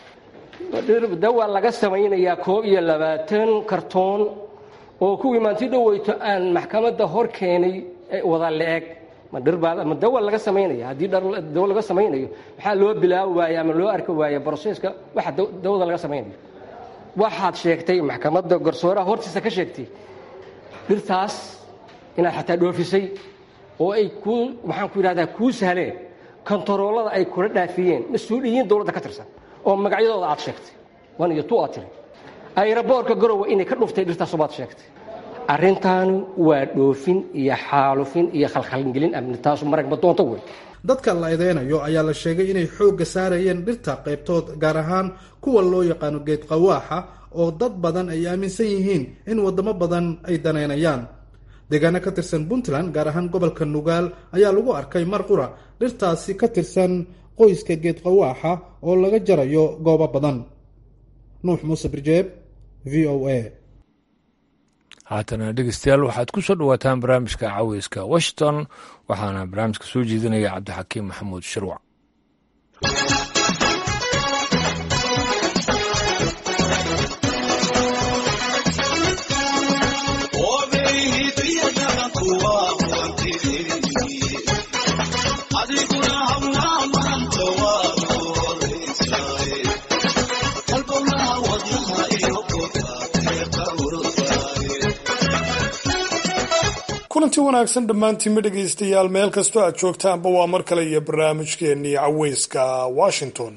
dawaa laga samaynayaa koob iyo labaatan kartoon oo kuwii maanti dhoweyto aan maxkamadda hor keenay wada la-eg ma dhirbaa ma dawa laga samaynaya haddii dawa laga samaynayo maxaa loo bilaabi waaya ama loo arki waaya broseska waxa dawada laga samaynayo waxaad sheegtay maxkamadda garsooraha hortiisa ka sheegtay dhirtaas inaad xataa dhoofisay oo ay kuu maxaan ku yidhahdaa kuu sahleen kontaroolada ay kula dhaafiyeen mas-uuliyiin dowladda ka tirsan oo magacyadooda aad sheegtay wan iyo tu aad tiri ayraboorka garowe inay ka dhuftay dhirtaasubaad sheegtay arrintaanu waa dhoofin iyo xaalufin iyo khalkhalgelin amni taasu maragma doonto wey dadka la eedeynayo ayaa la sheegay inay xoogga saarayeen dhirta qaybtood gaar ahaan kuwa loo yaqaano geed qawaaxa oo dad badan ay aaminsan yihiin in waddamo badan ay daneynayaan deegaano ka tirsan puntland gaar ahaan gobolka nugaal ayaa lagu arkay mar qura dhirtaasi ka tirsan qoyska geed qawaaxa oo laga jarayo goobo badan nuux muuse birjeeb v o a haatana dhegeystayaal waxaad ku soo dhowaataan barnaamijka caweyska washington waxaana barnaamijka soo jeedinaya cabdixakiim maxamuud shirwac kulanti wanaagsan dhammaantiinma dhegaystayaal meel kastoo aad joogtaanba waa mar kale iyo barnaamijkeennii caweyska washington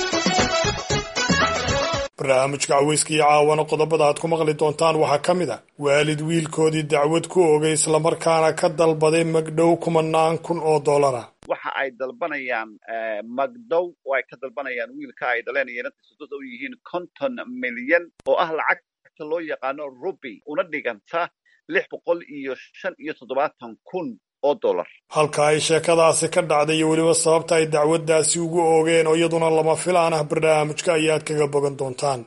barnaamijka caweyska iyo caawana qodobada aad ku maqli doontaan waxaa ka mid a waalid wiilkoodii dacwad ku ogay islamarkaana ka dalbaday magdhow kumanaan kun oo dollara waxa ay dalbanayaan magdow oo ay ka dalbanayaan wiilka ay dhaleen iyo inantiisudada u yihiin konton milyan oo ah lacagta loo yaqaano ruby una dhiganta lix boqol iyo shan iyo toddobaatan kun oo dollar halka ay sheekadaasi ka dhacday iyo weliba sababta ay dacwaddaasi ugu oogeen oo iyaduna lama filaan ah barnaamijka ayaad kaga bogan doontaan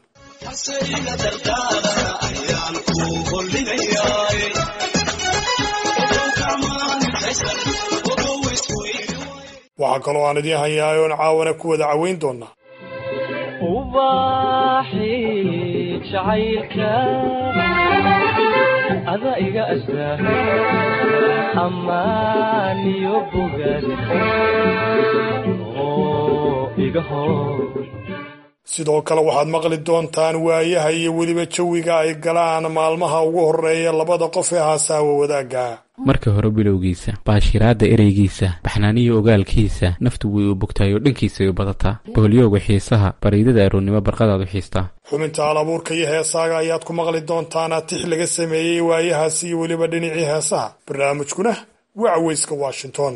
waxaa kaloo aan idiin hayaa oon caawana ku wada caweyn doonaa jacaylka ada iga astaa ammaan iyo bogaad oo iga hor sidoo kale waxaad maqli doontaan waayaha iyo weliba jawiga ay galaan maalmaha ugu horreeya labada qof ee haasaawa wadaagga marka hore bilowgiisa baashiraadda ereygiisa baxnaaniyo ogaalkiisa naftu way u bogtaayoo dhankiisay u badataa boholyooga xiisaha bariidada aroonnimo barqadaad u xiistaa xubinta alabuurka iyo heesaaga ayaad ku maqli doontaan tix laga sameeyey waayahaas iyo weliba dhinacii heesaha barnaamijkuna waa caweyska washington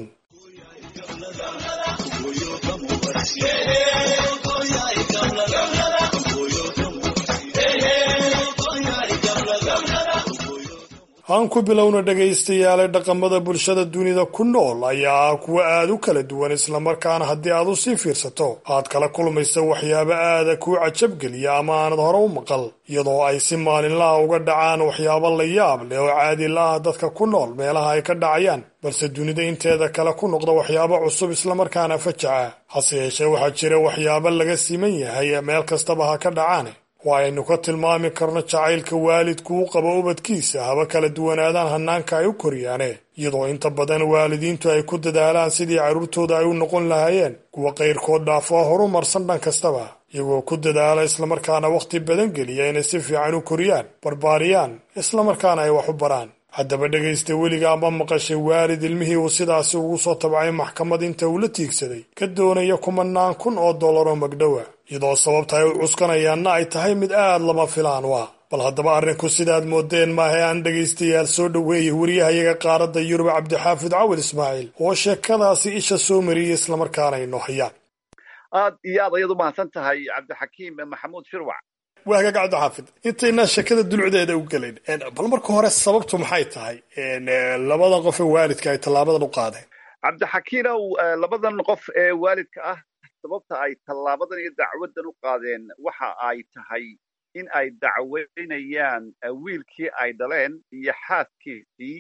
aan ku bilowna dhegaystayaale dhaqamada bulshada dunida ku nool ayaa ah kuwa aada u kala duwan islamarkaana haddii aad u sii fiirsato aad kala kulmaysa waxyaabo aada kuu cajabgeliya ama aanad hore u maqal iyadoo ay si maalinlaha uga dhacaan waxyaabo la yaab leh oo caadi la-ah dadka ku nool meelaha ay ka dhacayaan balse dunida inteeda kale ku noqda waxyaabo cusub islamarkaana fajaca hase yeeshee waxaa jira waxyaabo laga siman yahay meel kastaba ha ka dhacaane waa aynu ka tilmaami karno jacaylka waalidku u qabo ubadkiisa haba kala duwanaadaan hanaanka ay u koriyaane iyadoo inta badan waalidiintu ay ku dadaalaan sidii carruurtooda ay u noqon lahaayeen kuwa qayrkood dhaafo horumarsan dhan kastaba iyagoo ku dadaala islamarkaana wakhti badan geliya inay si fiican u koriyaan barbaariyaan islamarkaana ay wax u baraan haddaba dhegaysta weligaa ma maqashay waalid ilmihii uu sidaasi ugu soo tabcay maxkamad inta uu la tiigsaday ka doonaya kumanaan kun oo dollaroo magdhowa iyadoo sababta ay u cuskanayaanna ay tahay mid aad lama filaan u ah bal haddaba arrinku sidaad moodeen maahe aan dhegaystayaal soo dhoweeyey wariyahayaga qaaradda yurub cabdixaafid cawil ismaaciil oo sheekadaasi isha soo mariyey islamarkaana inoo hayaan aad iyo aad ayaad u mahadsan tahay cabdixakiim maxamuud shirwac waa hagaag cabdixaafid intaynaa sheekada dulcdeeda u gelayn bal marka hore sababtu maxay tahay labada qof ee waalidka ay tallaabadan u qaadeen cabdixakiinow labadan qof ee waalidka ah sababta ay tallaabadan iyo dacwadan u qaadeen waxa ay tahay in ay dacweynayaan wiilkii ay dhaleen iyo xaaskiisii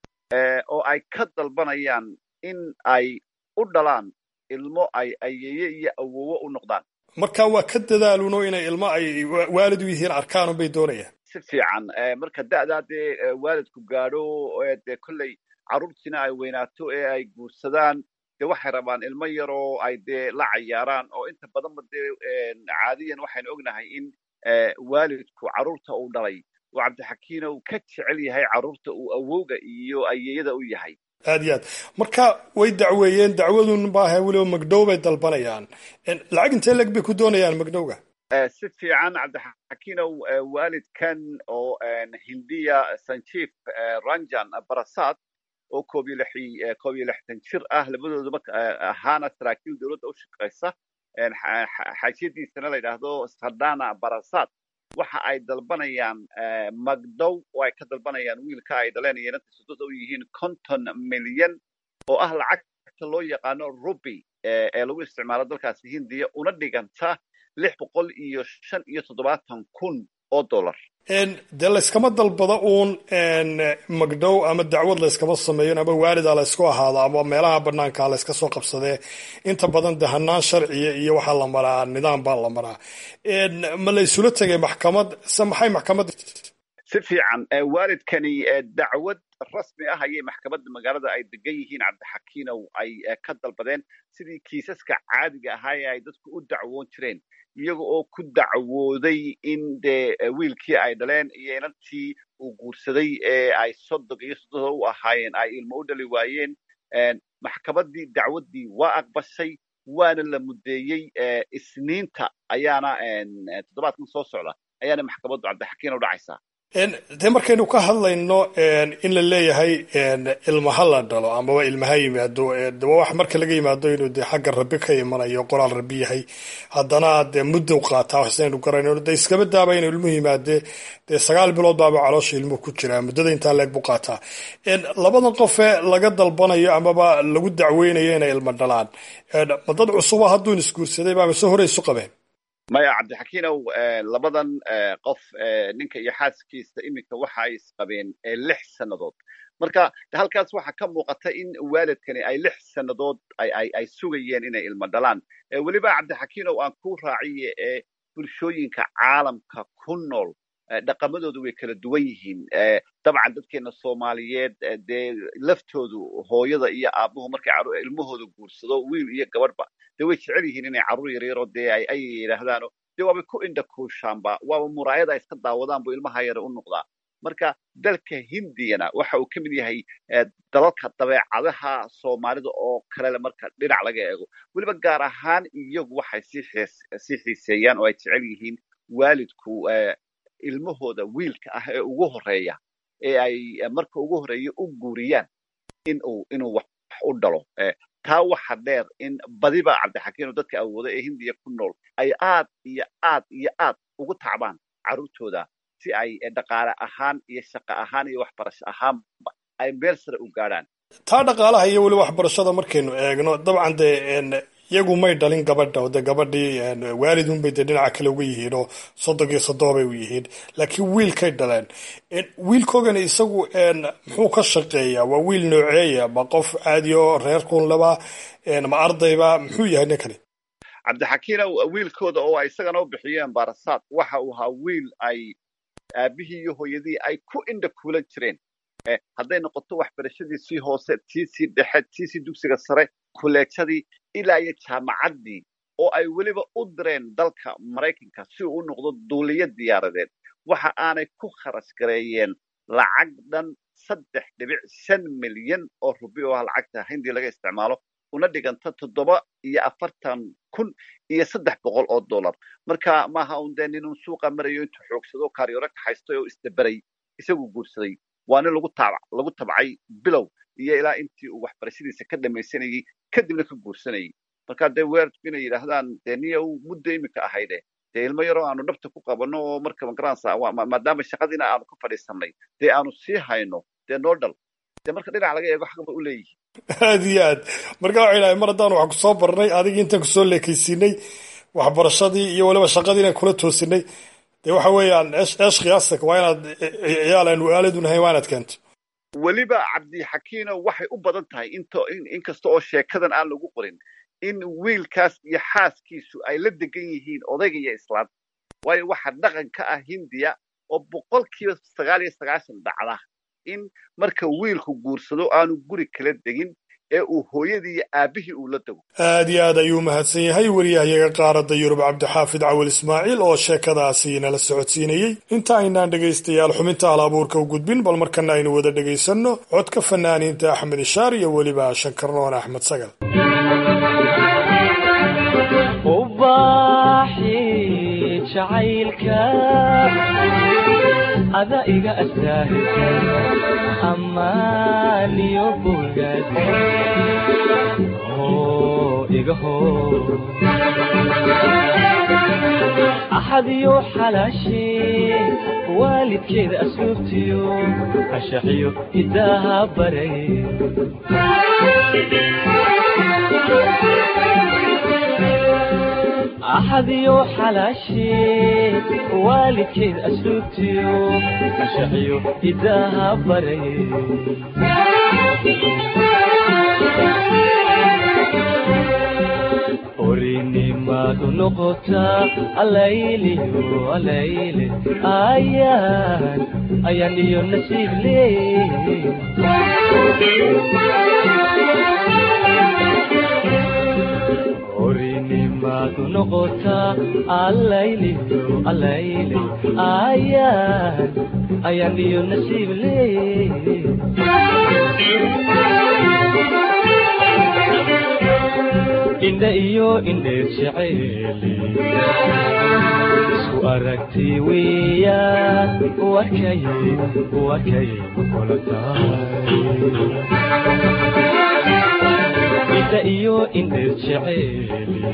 oo ay ka dalbanayaan in ay u dhalaan ilmo ay ayeeye iyo awowo u noqdaan marka waa ka dadaaluno inay ilmo ay waalid u yihiin arkaanun bay doonayaan si fiican marka da'daa dee waalidku gaadho dee kolley carruurtiina ay weynaato ee ay guursadaan dee waxay rabaan ilmo yaroo ay dee la cayaaraan oo inta badanba dee caadiyan waxaynu ognahay in waalidku carruurta uu dhalay uu cabdixakiinow ka jecel yahay carruurta uu awowga iyo ayeeyada u yahay aad iyo aad marka way dacweeyeen dacwadun maaha weliba magdhow bay dalbanayaan lacag intee leg bay ku doonayaan magdhowga si fiican cabdixakiinow waalidkan oo hindiya sanjiif ranjan barasad oo koob iyo lixi koob iyo lixdan jir ah labadooduba ahaana saraakiil dowladda u shaqaysa xaajiyadiisana la yidhaahdo sadana barasad waxa ay dalbanayaan magdow oo ay ka dalbanayaan wiilka ay dhaleen iyo inanta sodada u yihiin konton milyan oo ah lacagta loo yaqaano ruby ee lagu isticmaalo dalkaasi hindiya una dhiganta lix boqol iyo shan iyo toddobaatan kun oo dollar dee layskama dalbado uun magdhow ama dacwad layskama sameeyo ama waalida laysku ahaado ama meelaha banaanka layska soo qabsadee inta badan de hanaan sharciya iyo waxaa la maraa nidaam baa la maraa ma laysula tegay maxkamad se maxay maxkamad si fiican waalidkani dacwad rasmi ah ayay maxkamadda magaalada ay degan yihiin cabdixakiinow ay ka dalbadeen sidii kiisaska caadiga ahaa ee ay dadku u dacwoon jireen iyaga oo ku dacwooday in dee wiilkii ay dhaleen iyo inantii uu guursaday ee ay sodog iyo soddada u ahaayeen ay ilmo u dhali waayeen maxkamaddii dacwaddii waa aqbashay waana la muddeeyey isniinta ayaana toddobaadkan soo socda ayaana maxkamaddu cabdixakiin u dhacaysaa dee markaynu ka hadlayno in la leeyahay ilmaha la dhalo amaba ilmaha yimaado de waa wax marka laga yimaado inuu de xagga rabi ka imanayo qoraal rabi yahay haddana dee muddow qaataa waxsaynu garayno de iskaba daaba inuu ilmuhu yimaade dee sagaal bilood baaba caloosha ilmuhu ku jiraa muddada intaa leeg buu qaataa labadan qofee laga dalbanayo amaba lagu dacweynayo inay ilmo dhalaan ma dad cusuba hadduun isguursaday baaba se hore isu qabeen maya cabdixakiinow labadan qof ninka iyo xaaskiisa iminka waxa ay isqabeen lix sannadood marka halkaas waxaa ka muuqata in waalidkani ay lix sannadood ay sugayeen inay ilmo dhalaan weliba cabdixakiinow aan ku raaciye ee bulshooyinka caalamka ku nool dhaqamadoodu way kala duwan yihiin dabcan dadkeena soomaaliyeed dee laftoodu hooyada iyo aabuhu markay ilmahooda guursado wiil iyo gabadhba dee way jecel yihiin inay carruur yaryaro dee ay ay yidhaahdaano dee waabay ku indha kuushaanba waaba muraayada ay iska daawadaan buu ilmaha yara u noqdaa marka dalka hindiyana waxa uu ka mid yahay dalalka dabeecadaha soomaalida oo kalele marka dhinac laga eego weliba gaar ahaan iyagu waxay sii xiiseeyaan oo ay jecel yihiin waalidku ilmahooda wiilka ah ee ugu horeeya ee ay marka ugu horeeya u guuriyaan inuu inuu wax u dhalo taa waxa dheer in badiba cabdixakiino dadka awooda ee hindiya ku nool ay aad iyo aad iyo aad ugu tacbaan carruurtooda si ay dhaqaale ahaan iyo shaqo ahaan iyo waxbarasho ahaanba ay meel sare u gaadhaan taa dhaqaalaha iyo weli waxbarashada markaynu eegno dabcan dee iyagu may dhalin gabadha oo dee gabadhii waalidunbay dee dhinaca kale uga yihiin oo soddon iyo soddobay u yihiin laakiin wiilkay dhaleen wiilkoogana isagu muxuu ka shaqeeyaa waa wiil nooceeya ma qof caadi oo reer kunlaba ma ardayba muxuu yahay ninkani cabdixakiina wiilkooda oo ay isagana u bixiyeen baarasaad waxa uu ahaa wiil ay aabihii iyo hooyadii ay ku indha kuulan jireen hadday noqoto waxbarashadiisii hoose tiisii dhexe tiisii dugsiga sare kuleejadii ilaa iyo jaamacaddii oo ay weliba u direen dalka maraykanka si uu u noqdo duuliyo diyaaradeed waxa aanay ku kharash gareeyeen lacag dhan saddex dhibic shan milyan oo rubi oo ah lacagta hindii laga isticmaalo una dhiganta toddoba iyo afartan kun iyo saddex boqol oo dollar marka maaha un dee ninun suuqa marayo intuu xoogsado kaaryoore kaxaystay oo isdaberay isagu guursaday waa nin lagu tab lagu tabcay bilow iyo ilaa intii uu waxbarashadiisa ka dhamaysanayey kadibna ka guursanayay marka dee weerarku inay yidhaahdaan dee niya uu muddo iminka ahayde dee ilmo yaroo aanu dhabta ku qabanno oo marka magaranaysa maadaama shaqadiina aanu ka fadhiisanay dee aanu sii hayno dee noo dhal dee marka dhinac laga eego xaq ba u leeyihin aad iyo aad marka waxay dhahay mar haddaan wax kusoo barnay adigii intaan kusoo leekaysiinay waxbarashadii iyo weliba shaqadii inaan kula toosinay dee waxa weeyaan eesh khiyaastak waa inaad ciyaal aan waalidun ahayn waa inaad keento weliba cabdixakiino waxay u badan tahay into inkasta oo sheekadan aan lagu qorin in wiilkaas iyo xaaskiisu ay la degan yihiin odayga iyo islaan waayo waxa dhaqan ka ah hindiya oo boqolkiiba sagaal iyo sagaashan dhacda in marka wiilku guursado aanu guri kala degin ee uu hooyadii iyo aabihii uu la dego aad iyo aad ayuu mahadsan yahay wariyahayaga qaaradda yurub cabdixaafid cawil ismaaciil oo sheekadaasi nala socodsiinayey inta aynaan dhegaystayaal xubinta hal abuurka u gudbin bal markana aynu wada dhegaysanno codka fanaaniinta axmed ishaar iyo weliba shankarnoon axmed sagal ada iga astaahilsan ammaaniyo bogaad oo iga hor axadiyo xalaashee waalidkeeda asluubtiyo ashaxiyo hidaaha baray axadiyo xalaashee waalidkeed asluubtiyo ashaxiyo hidaaha baray orinimadu noqotaa alayliyo alayle ayaan ayaan iyo nasiib leey orinimadu noqotaa alayliyo alayle ayaan ayaan iyo nasiib leey indha iyo indheer jeceeli isku aragti weeyaan wakay wakay kula tahay indha iyo indheer jeceeli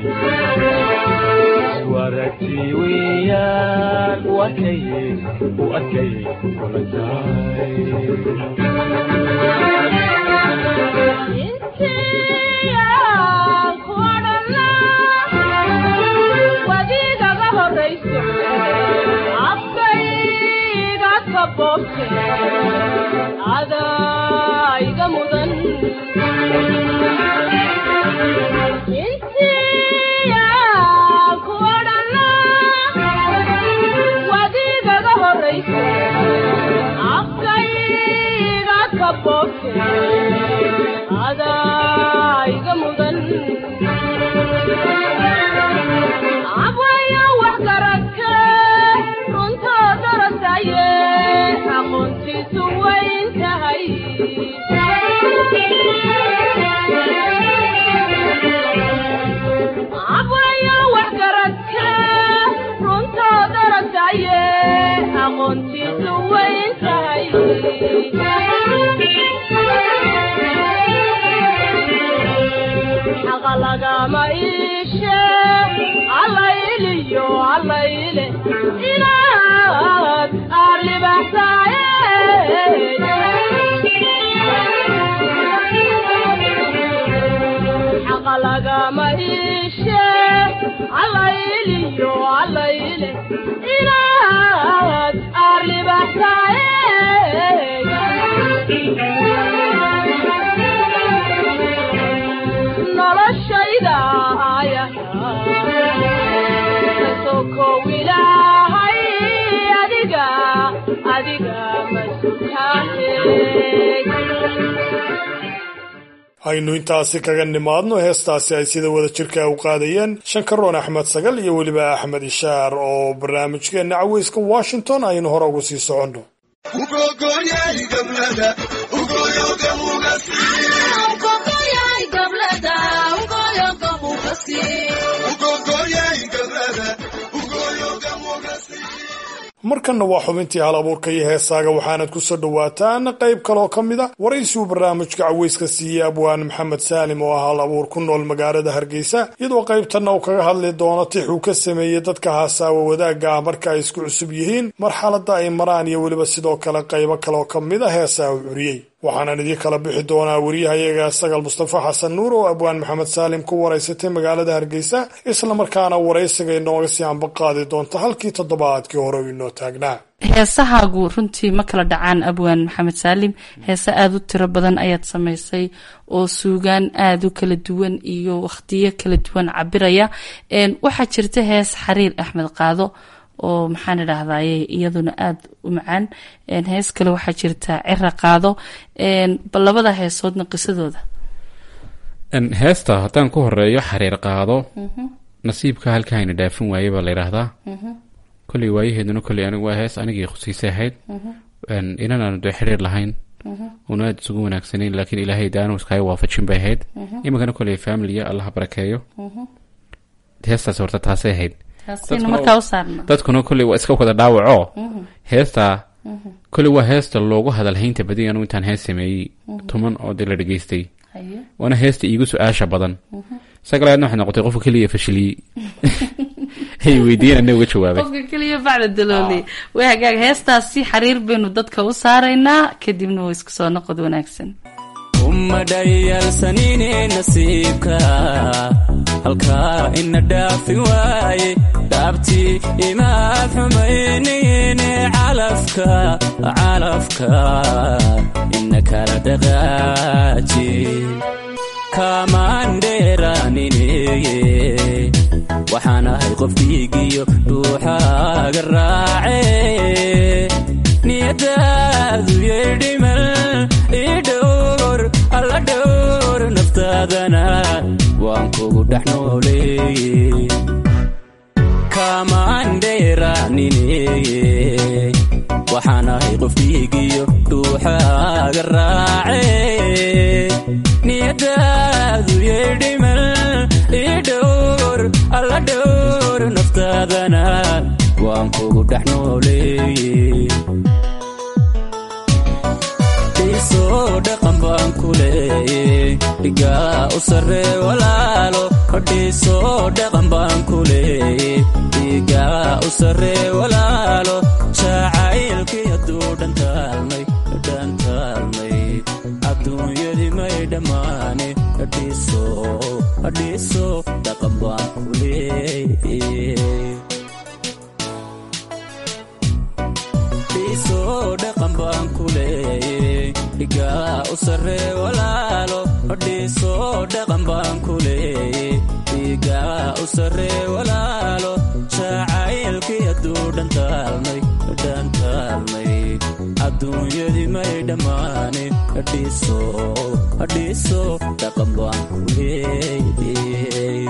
isku aragti weeyaan wakay wakay kula tahay adaiga mudan intiya kuodhana wadigaga horayso bogte adaa iga mudan abwaya wax garadke runtoo darasaye aqoontiisu wayn tahay abwaya wax garadke runtoo darasaye aqoontiisu wayn tahay xaqa lagama iishe allayliyo allayle inaad aarlibaxsaaye xaqa lagama iishe allayliyo allayle inaad aarlibaxsaaye noloshayda ayaha kasokow ilaahay adiga adiga masukaahe aynu intaasi kaga nimaadno heestaasi ay sida wada jirka u qaadayeen shankaroon axmed sagal iyo weliba axmed ishaar oo barnaamijkeenna caweyska washington aynu hore ugu sii soconno markanna waa xubintii hal abuurka iyo heesaaga waxaanad ku soo dhowaataan qayb kaloo ka mid a waraysiuu barnaamijka caweyska siiyey abwaan maxamed saalim oo ah hal abuur ku nool magaalada hargeysa iyadoo qaybtanna uu kaga hadli doono tix uu ka sameeyey dadka haasaawa wadaagga ah marka ay isku cusub yihiin marxaladda ay maraan iyo weliba sidoo kale qaybo kaloo ka mid a heesaa uu curiyey waxaanan idiin kala bixi doonaa wariyahayaga sagal mustafa xasan nuur oo abwaan maxamed saalim ku waraysatay magaalada hargeysa islamarkaana waraysiga inooga sii ambaqaadi doonta halkii toddobaadkii hore u inoo taagnaa heesahaagu runtii ma kala dhacaan abwaan maxamed saalim heese aada u tiro badan ayaad samaysay oo suugaan aada u kala duwan iyo wakhtiyo kala duwan cabiraya waxaa jirta hees xariir axmed qaado oo maxaan idhaahdaye iyaduna aada u macaan hees kale waxaa jirta cira qaado bal labada heesoodna qisadooda heesta haddaan ku horeeyo xariir qaado nasiibka halkaayna dhaafin waaye baa la yidhaahdaa kolley waayaheeduna kolley anigu waa hees anigii khusiisay ahayd inan aanu dee xiriir lahayn una aada isugu wanaagsanayn laakiin ilaahay daanu iskaga waafajin bay ahayd iminkana kolley familiya allaha barakeeyo heestaas horta taasay ahayd dadkuna kolley waa iska wada dhaawaco heestaa kolley waa heesta loogu hadalhaynta badiy anu intaan hees sameeyey tuman oo dee la dhegeystay waana heesta iigu su-aasha badan sagalaadna waxay noqotay qofka keliya fashiliyey hay weydiiyeen ana uga jawaabay qofka keliya bacda dalooli way hagaag heestaasi xariir baynu dadka u saaraynaa kadibna waa isku soo noqod wanaagsan uma dhayalsanine nasiibka halkaa ina dhaafi waaye dhaabtii imaad xumaynayne calafka calafka ina kala dhaqaaji kaamaandheeranineye waxaan ahay qof dhiigiyo dhuuxaaga raace niyadaadu yeedhimal idhowr alla dhowr naftaadana waan kugu dhex nooleeye kaamaandheeranineye waxaan ahay qof dhiigiyo dhuuxaaga raace niyadaadu yeedhimal idhowr alla dhowr naftaadana waan kugu dhex nooleeye dhiisoo dhaqan baan ku leeye dhigaa u sarree walaalo dhiisoo dhaqan baan ku leeye dhigaa u sarree walaalo jacaylkii hadduu dhantaalmay dhantaalmay adduunyadii may dhammaane dhiiso dhiiso dhaqan baan ku leeye dhiisoo dhaqan baan ku leeye dhigaa u sarree walaalo dhiisoo dhaqan baan ku leeye dhigaa u sarree walaalo jacaylkii hadduu dhantaalmay dhantaalmay adduunyadii adduunyadimay dhammaane hadhiiso hadhiiso dhaqan baan ku leeyay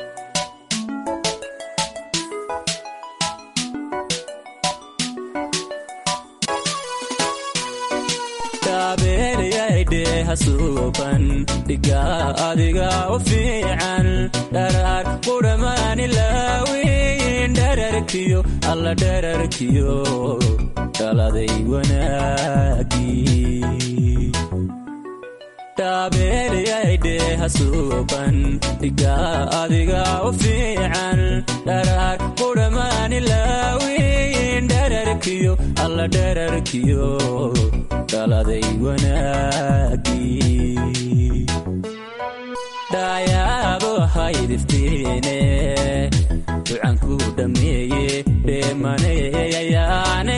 hasuuban dhigaa adiga u fiican dharaar qudhamaani laawiin dherarkiyo alla dherarkiyo dhaladay wanaagii dhaabeelyaydhe hasuuban dhigaa adiga u fiican dharaar qudhamaani laawiin dherarkiyo alla dherarkiyo dhaladay wanaagii dhaayaabo haydiftiine ducanku dhammeeye dheemaneyayaane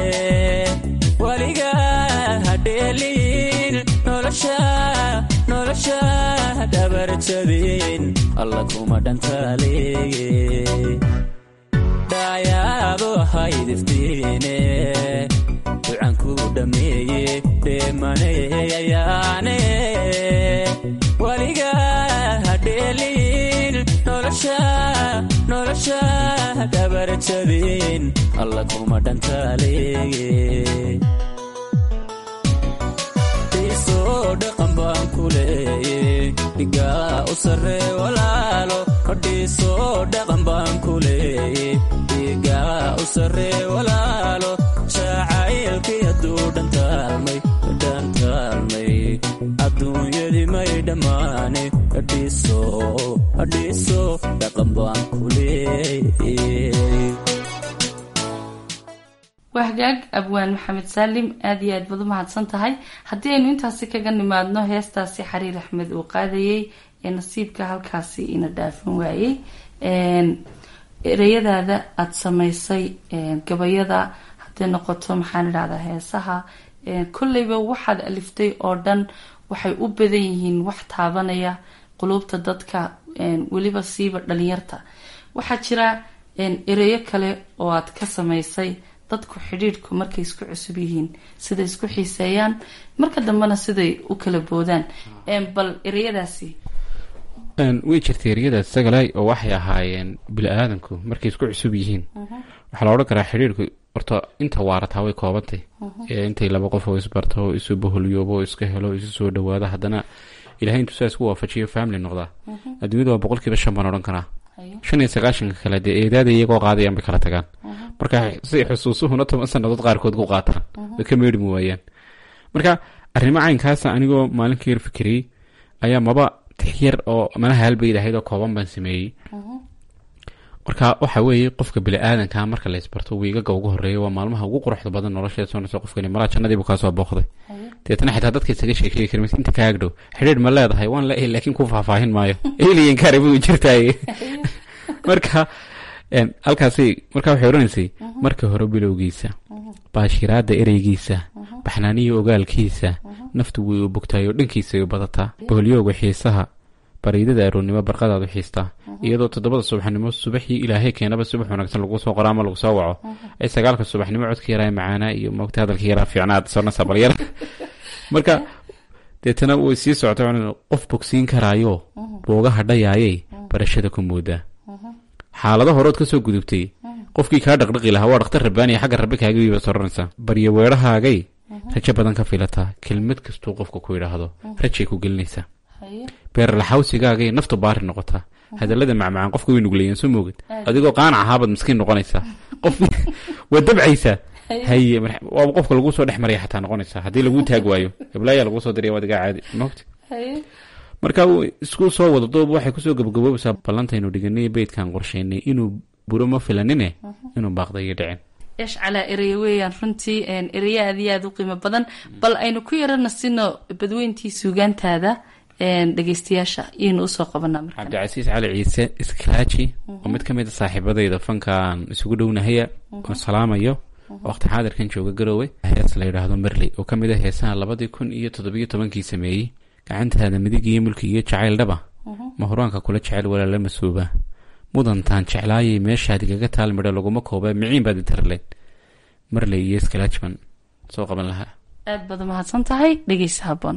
weligaa hadheeliin nolosha nolosha dhabarjabin alla kuma dhantaaleeye dhaayaabo haydiftiine ducanku dhammeeye dheemaneyayaane weligaa hadheeliin nolosha nolosha dhabarjabin alla kuma dhantaaleeye dhiisoo dhaqan baan ku leeye dhigaa u sarree walaalo dhiisoo dhaqan baan ku leeye dhigaa u sarree walaalo jacaylkii hadduu dhantaalmay dhantaalmay adduunyadii may dhammaane hadhiiso hadhiiso dhaqan baan ku leeyay waa hagaag abwaan maxamed saalim aada iyo aad baad u mahadsan tahay haddii aynu intaasi kaga nimaadno heestaasi xariir axmed uu qaadayey ee nasiibka halkaasi ina dhaafin waayey ereyadaada aada samaysay gabayada hadday noqoto maxaan idhahdaa heesaha kolleyba waxaad aliftay oo dhan waxay u badan yihiin wax taabanaya quluubta dadka weliba siiba dhalinyarta waxaa jira ereyo kale oo aad ka samaysay dadku xidhiidhku markay isku cusub yihiin siday isku xiiseeyaan marka dambena siday u kala boodaan bal ereyadaasi way jirtay eryadaas sagalay oo waxay ahaayeen bili-aadanku markay isku cusub yihiin waxaa la odhan karaa xidhiirku horta inta waarataa way koobantay ee intay laba qof oo isbarto oo isu baholyoobo oo iska helo isu soo dhawaada haddana ilahay intuu saa isku waafajiyo family noqdaa adduunyada waa boqolkiiba shan baan odhan karaa shan iyo sagaashanka kale dee eedaada iyagoo qaadayaan bay kala tagaan marka si xusuusuhuna toban sannadood qaarkood ku qaataan way ka meedhmi waayaan marka arrimo caynkaasa anigoo maalinka yar fikiriyey ayaa maba tix yar oo malaha halbayd ahayd oo kooban baan sameeyey marka waxa weeye qofka bili-aadanka marka la isbarto wiigaga ugu horeeya waa maalmaha ugu quruxda badan nolosheeda soonaysa qofkani malaa jannadiibu kaasoo booqday deetana xitaa dadka isaga sheekeegi kari inta kaa agdhow xidhiir ma leedahay waan leeyahay laakiin ku faahfaahin maayo alien karibu jirtaaye marka halkaasi marka waxay odhanaysay marka hore bilowgiisa baashiraada ereygiisa baxnaaniya ogaalkiisa naftu way u bogtaay oo dhankiisa ay badataa boholyooga xiisaha bariidada aroonnimo barqadaad u xiistaa iyadoo toddobada subaxnimo subaxii ilaahay keenaba subax wanaagsan lagu soo qoro ama lagu soo waco ay sagaalka subaxnimo codka yaraa macaanaa iyo moogta hadalka yaraa fiicnaad sonasa balyar marka deetana way sii socota qof bogsiin karaayo boogaha dhayaayay barashada ku moodaa xaalado horood ka soo gudubtay qofkii kaa dhaqdhaqi lahaa waa dhaktar rabbaaniya xagga rabbi kaagabiiba soranaysaa baryo weedhahaagay rajo badan ka filataa kelmad kastuu qofka ku yidhaahdo rajay ku gelinaysaa beerlaxawsigaagay naftu baari noqotaa hadalada macmacaan qofka way nugleeyeen soo moogid adigoo qaanac ahaabaad miskiin noqonaysaa qof waa dabcaysaa haye waaba qofka laguu soo dhex maraya xataa noqonaysaa haddii laguu taag waayo heblaayaa laguu soo diraya waad igaa caadi mogta marka isku soo wada doob waxay kusoo gabagaboobaysaa ballantaynu dhiganay beydkan qorsheynay inuu buro ma filanine inuu baaqda iyo dhicin eesh calaa ereya weeyaan runtii ereya aad iyo aada u qiimo badan bal aynu ku yarana sino badweyntii suugaantaada dhegeystayaasha iyaynu usoo qabanaa marka cabdicasiis cali ciise iskalaaji oo mid ka mid a saaxiibadayda fankaan isugu dhownahaya oo salaamayo waqti xaadirkan jooga garoowe hees la yidhaahdo merley oo ka mid a heesaha labadii kun iyo toddobiyo tobankii sameeyey gacantaada midig iyo mulki iyo jacayl dhaba mahuraanka kula jecel walaala masuuba mudantaan jeclaayay meeshaad igaga taal midho laguma kooba miciin baad intarleyn marley iyo skalajman soo qaban lahaa aad baad umahadsan tahay dhegeysa haboon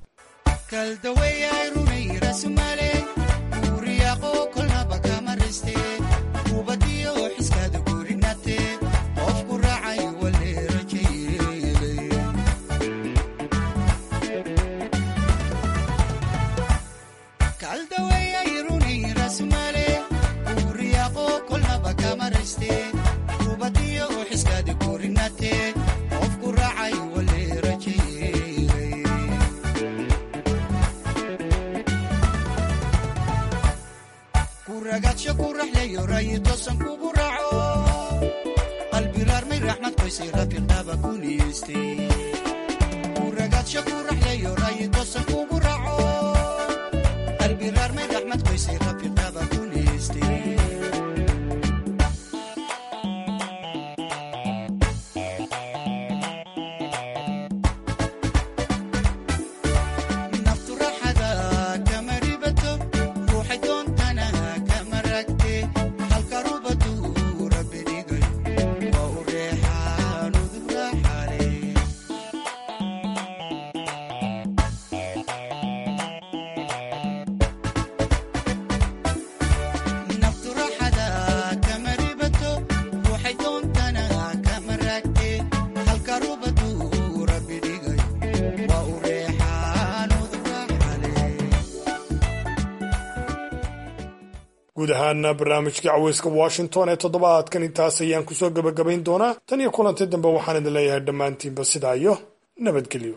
guud ahaana barnaamijkii caweyska washington ee toddobaadkan intaas ayaan kusoo gebagabayn doonaa tan iyo kulanti dambe waxaan idin leeyahay dhammaantiinba sidaa iyo nabadgelyo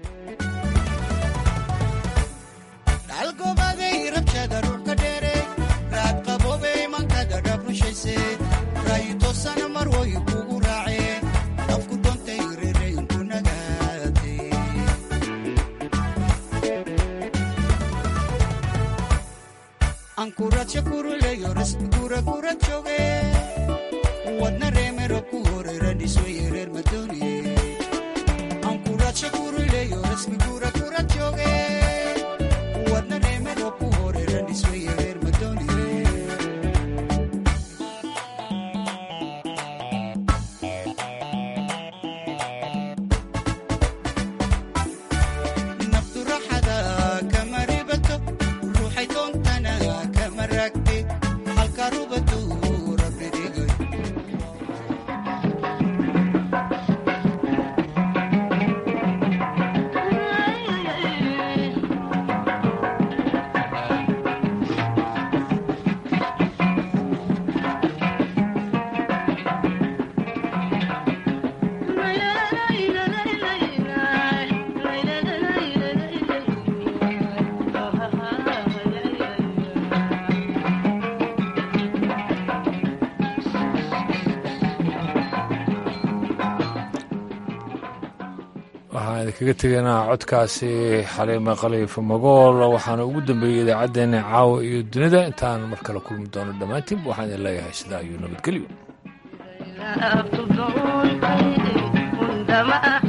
waxaan idinkaga tegaynaa codkaasi xaliime khaliifa magool waxaana ugu dambeeyey idaacaddeenna caawa iyo dunida intaan mar kale kulmi doono dhammaantiinba waxaan idin leeyahay sidaa iyo nabadgelyo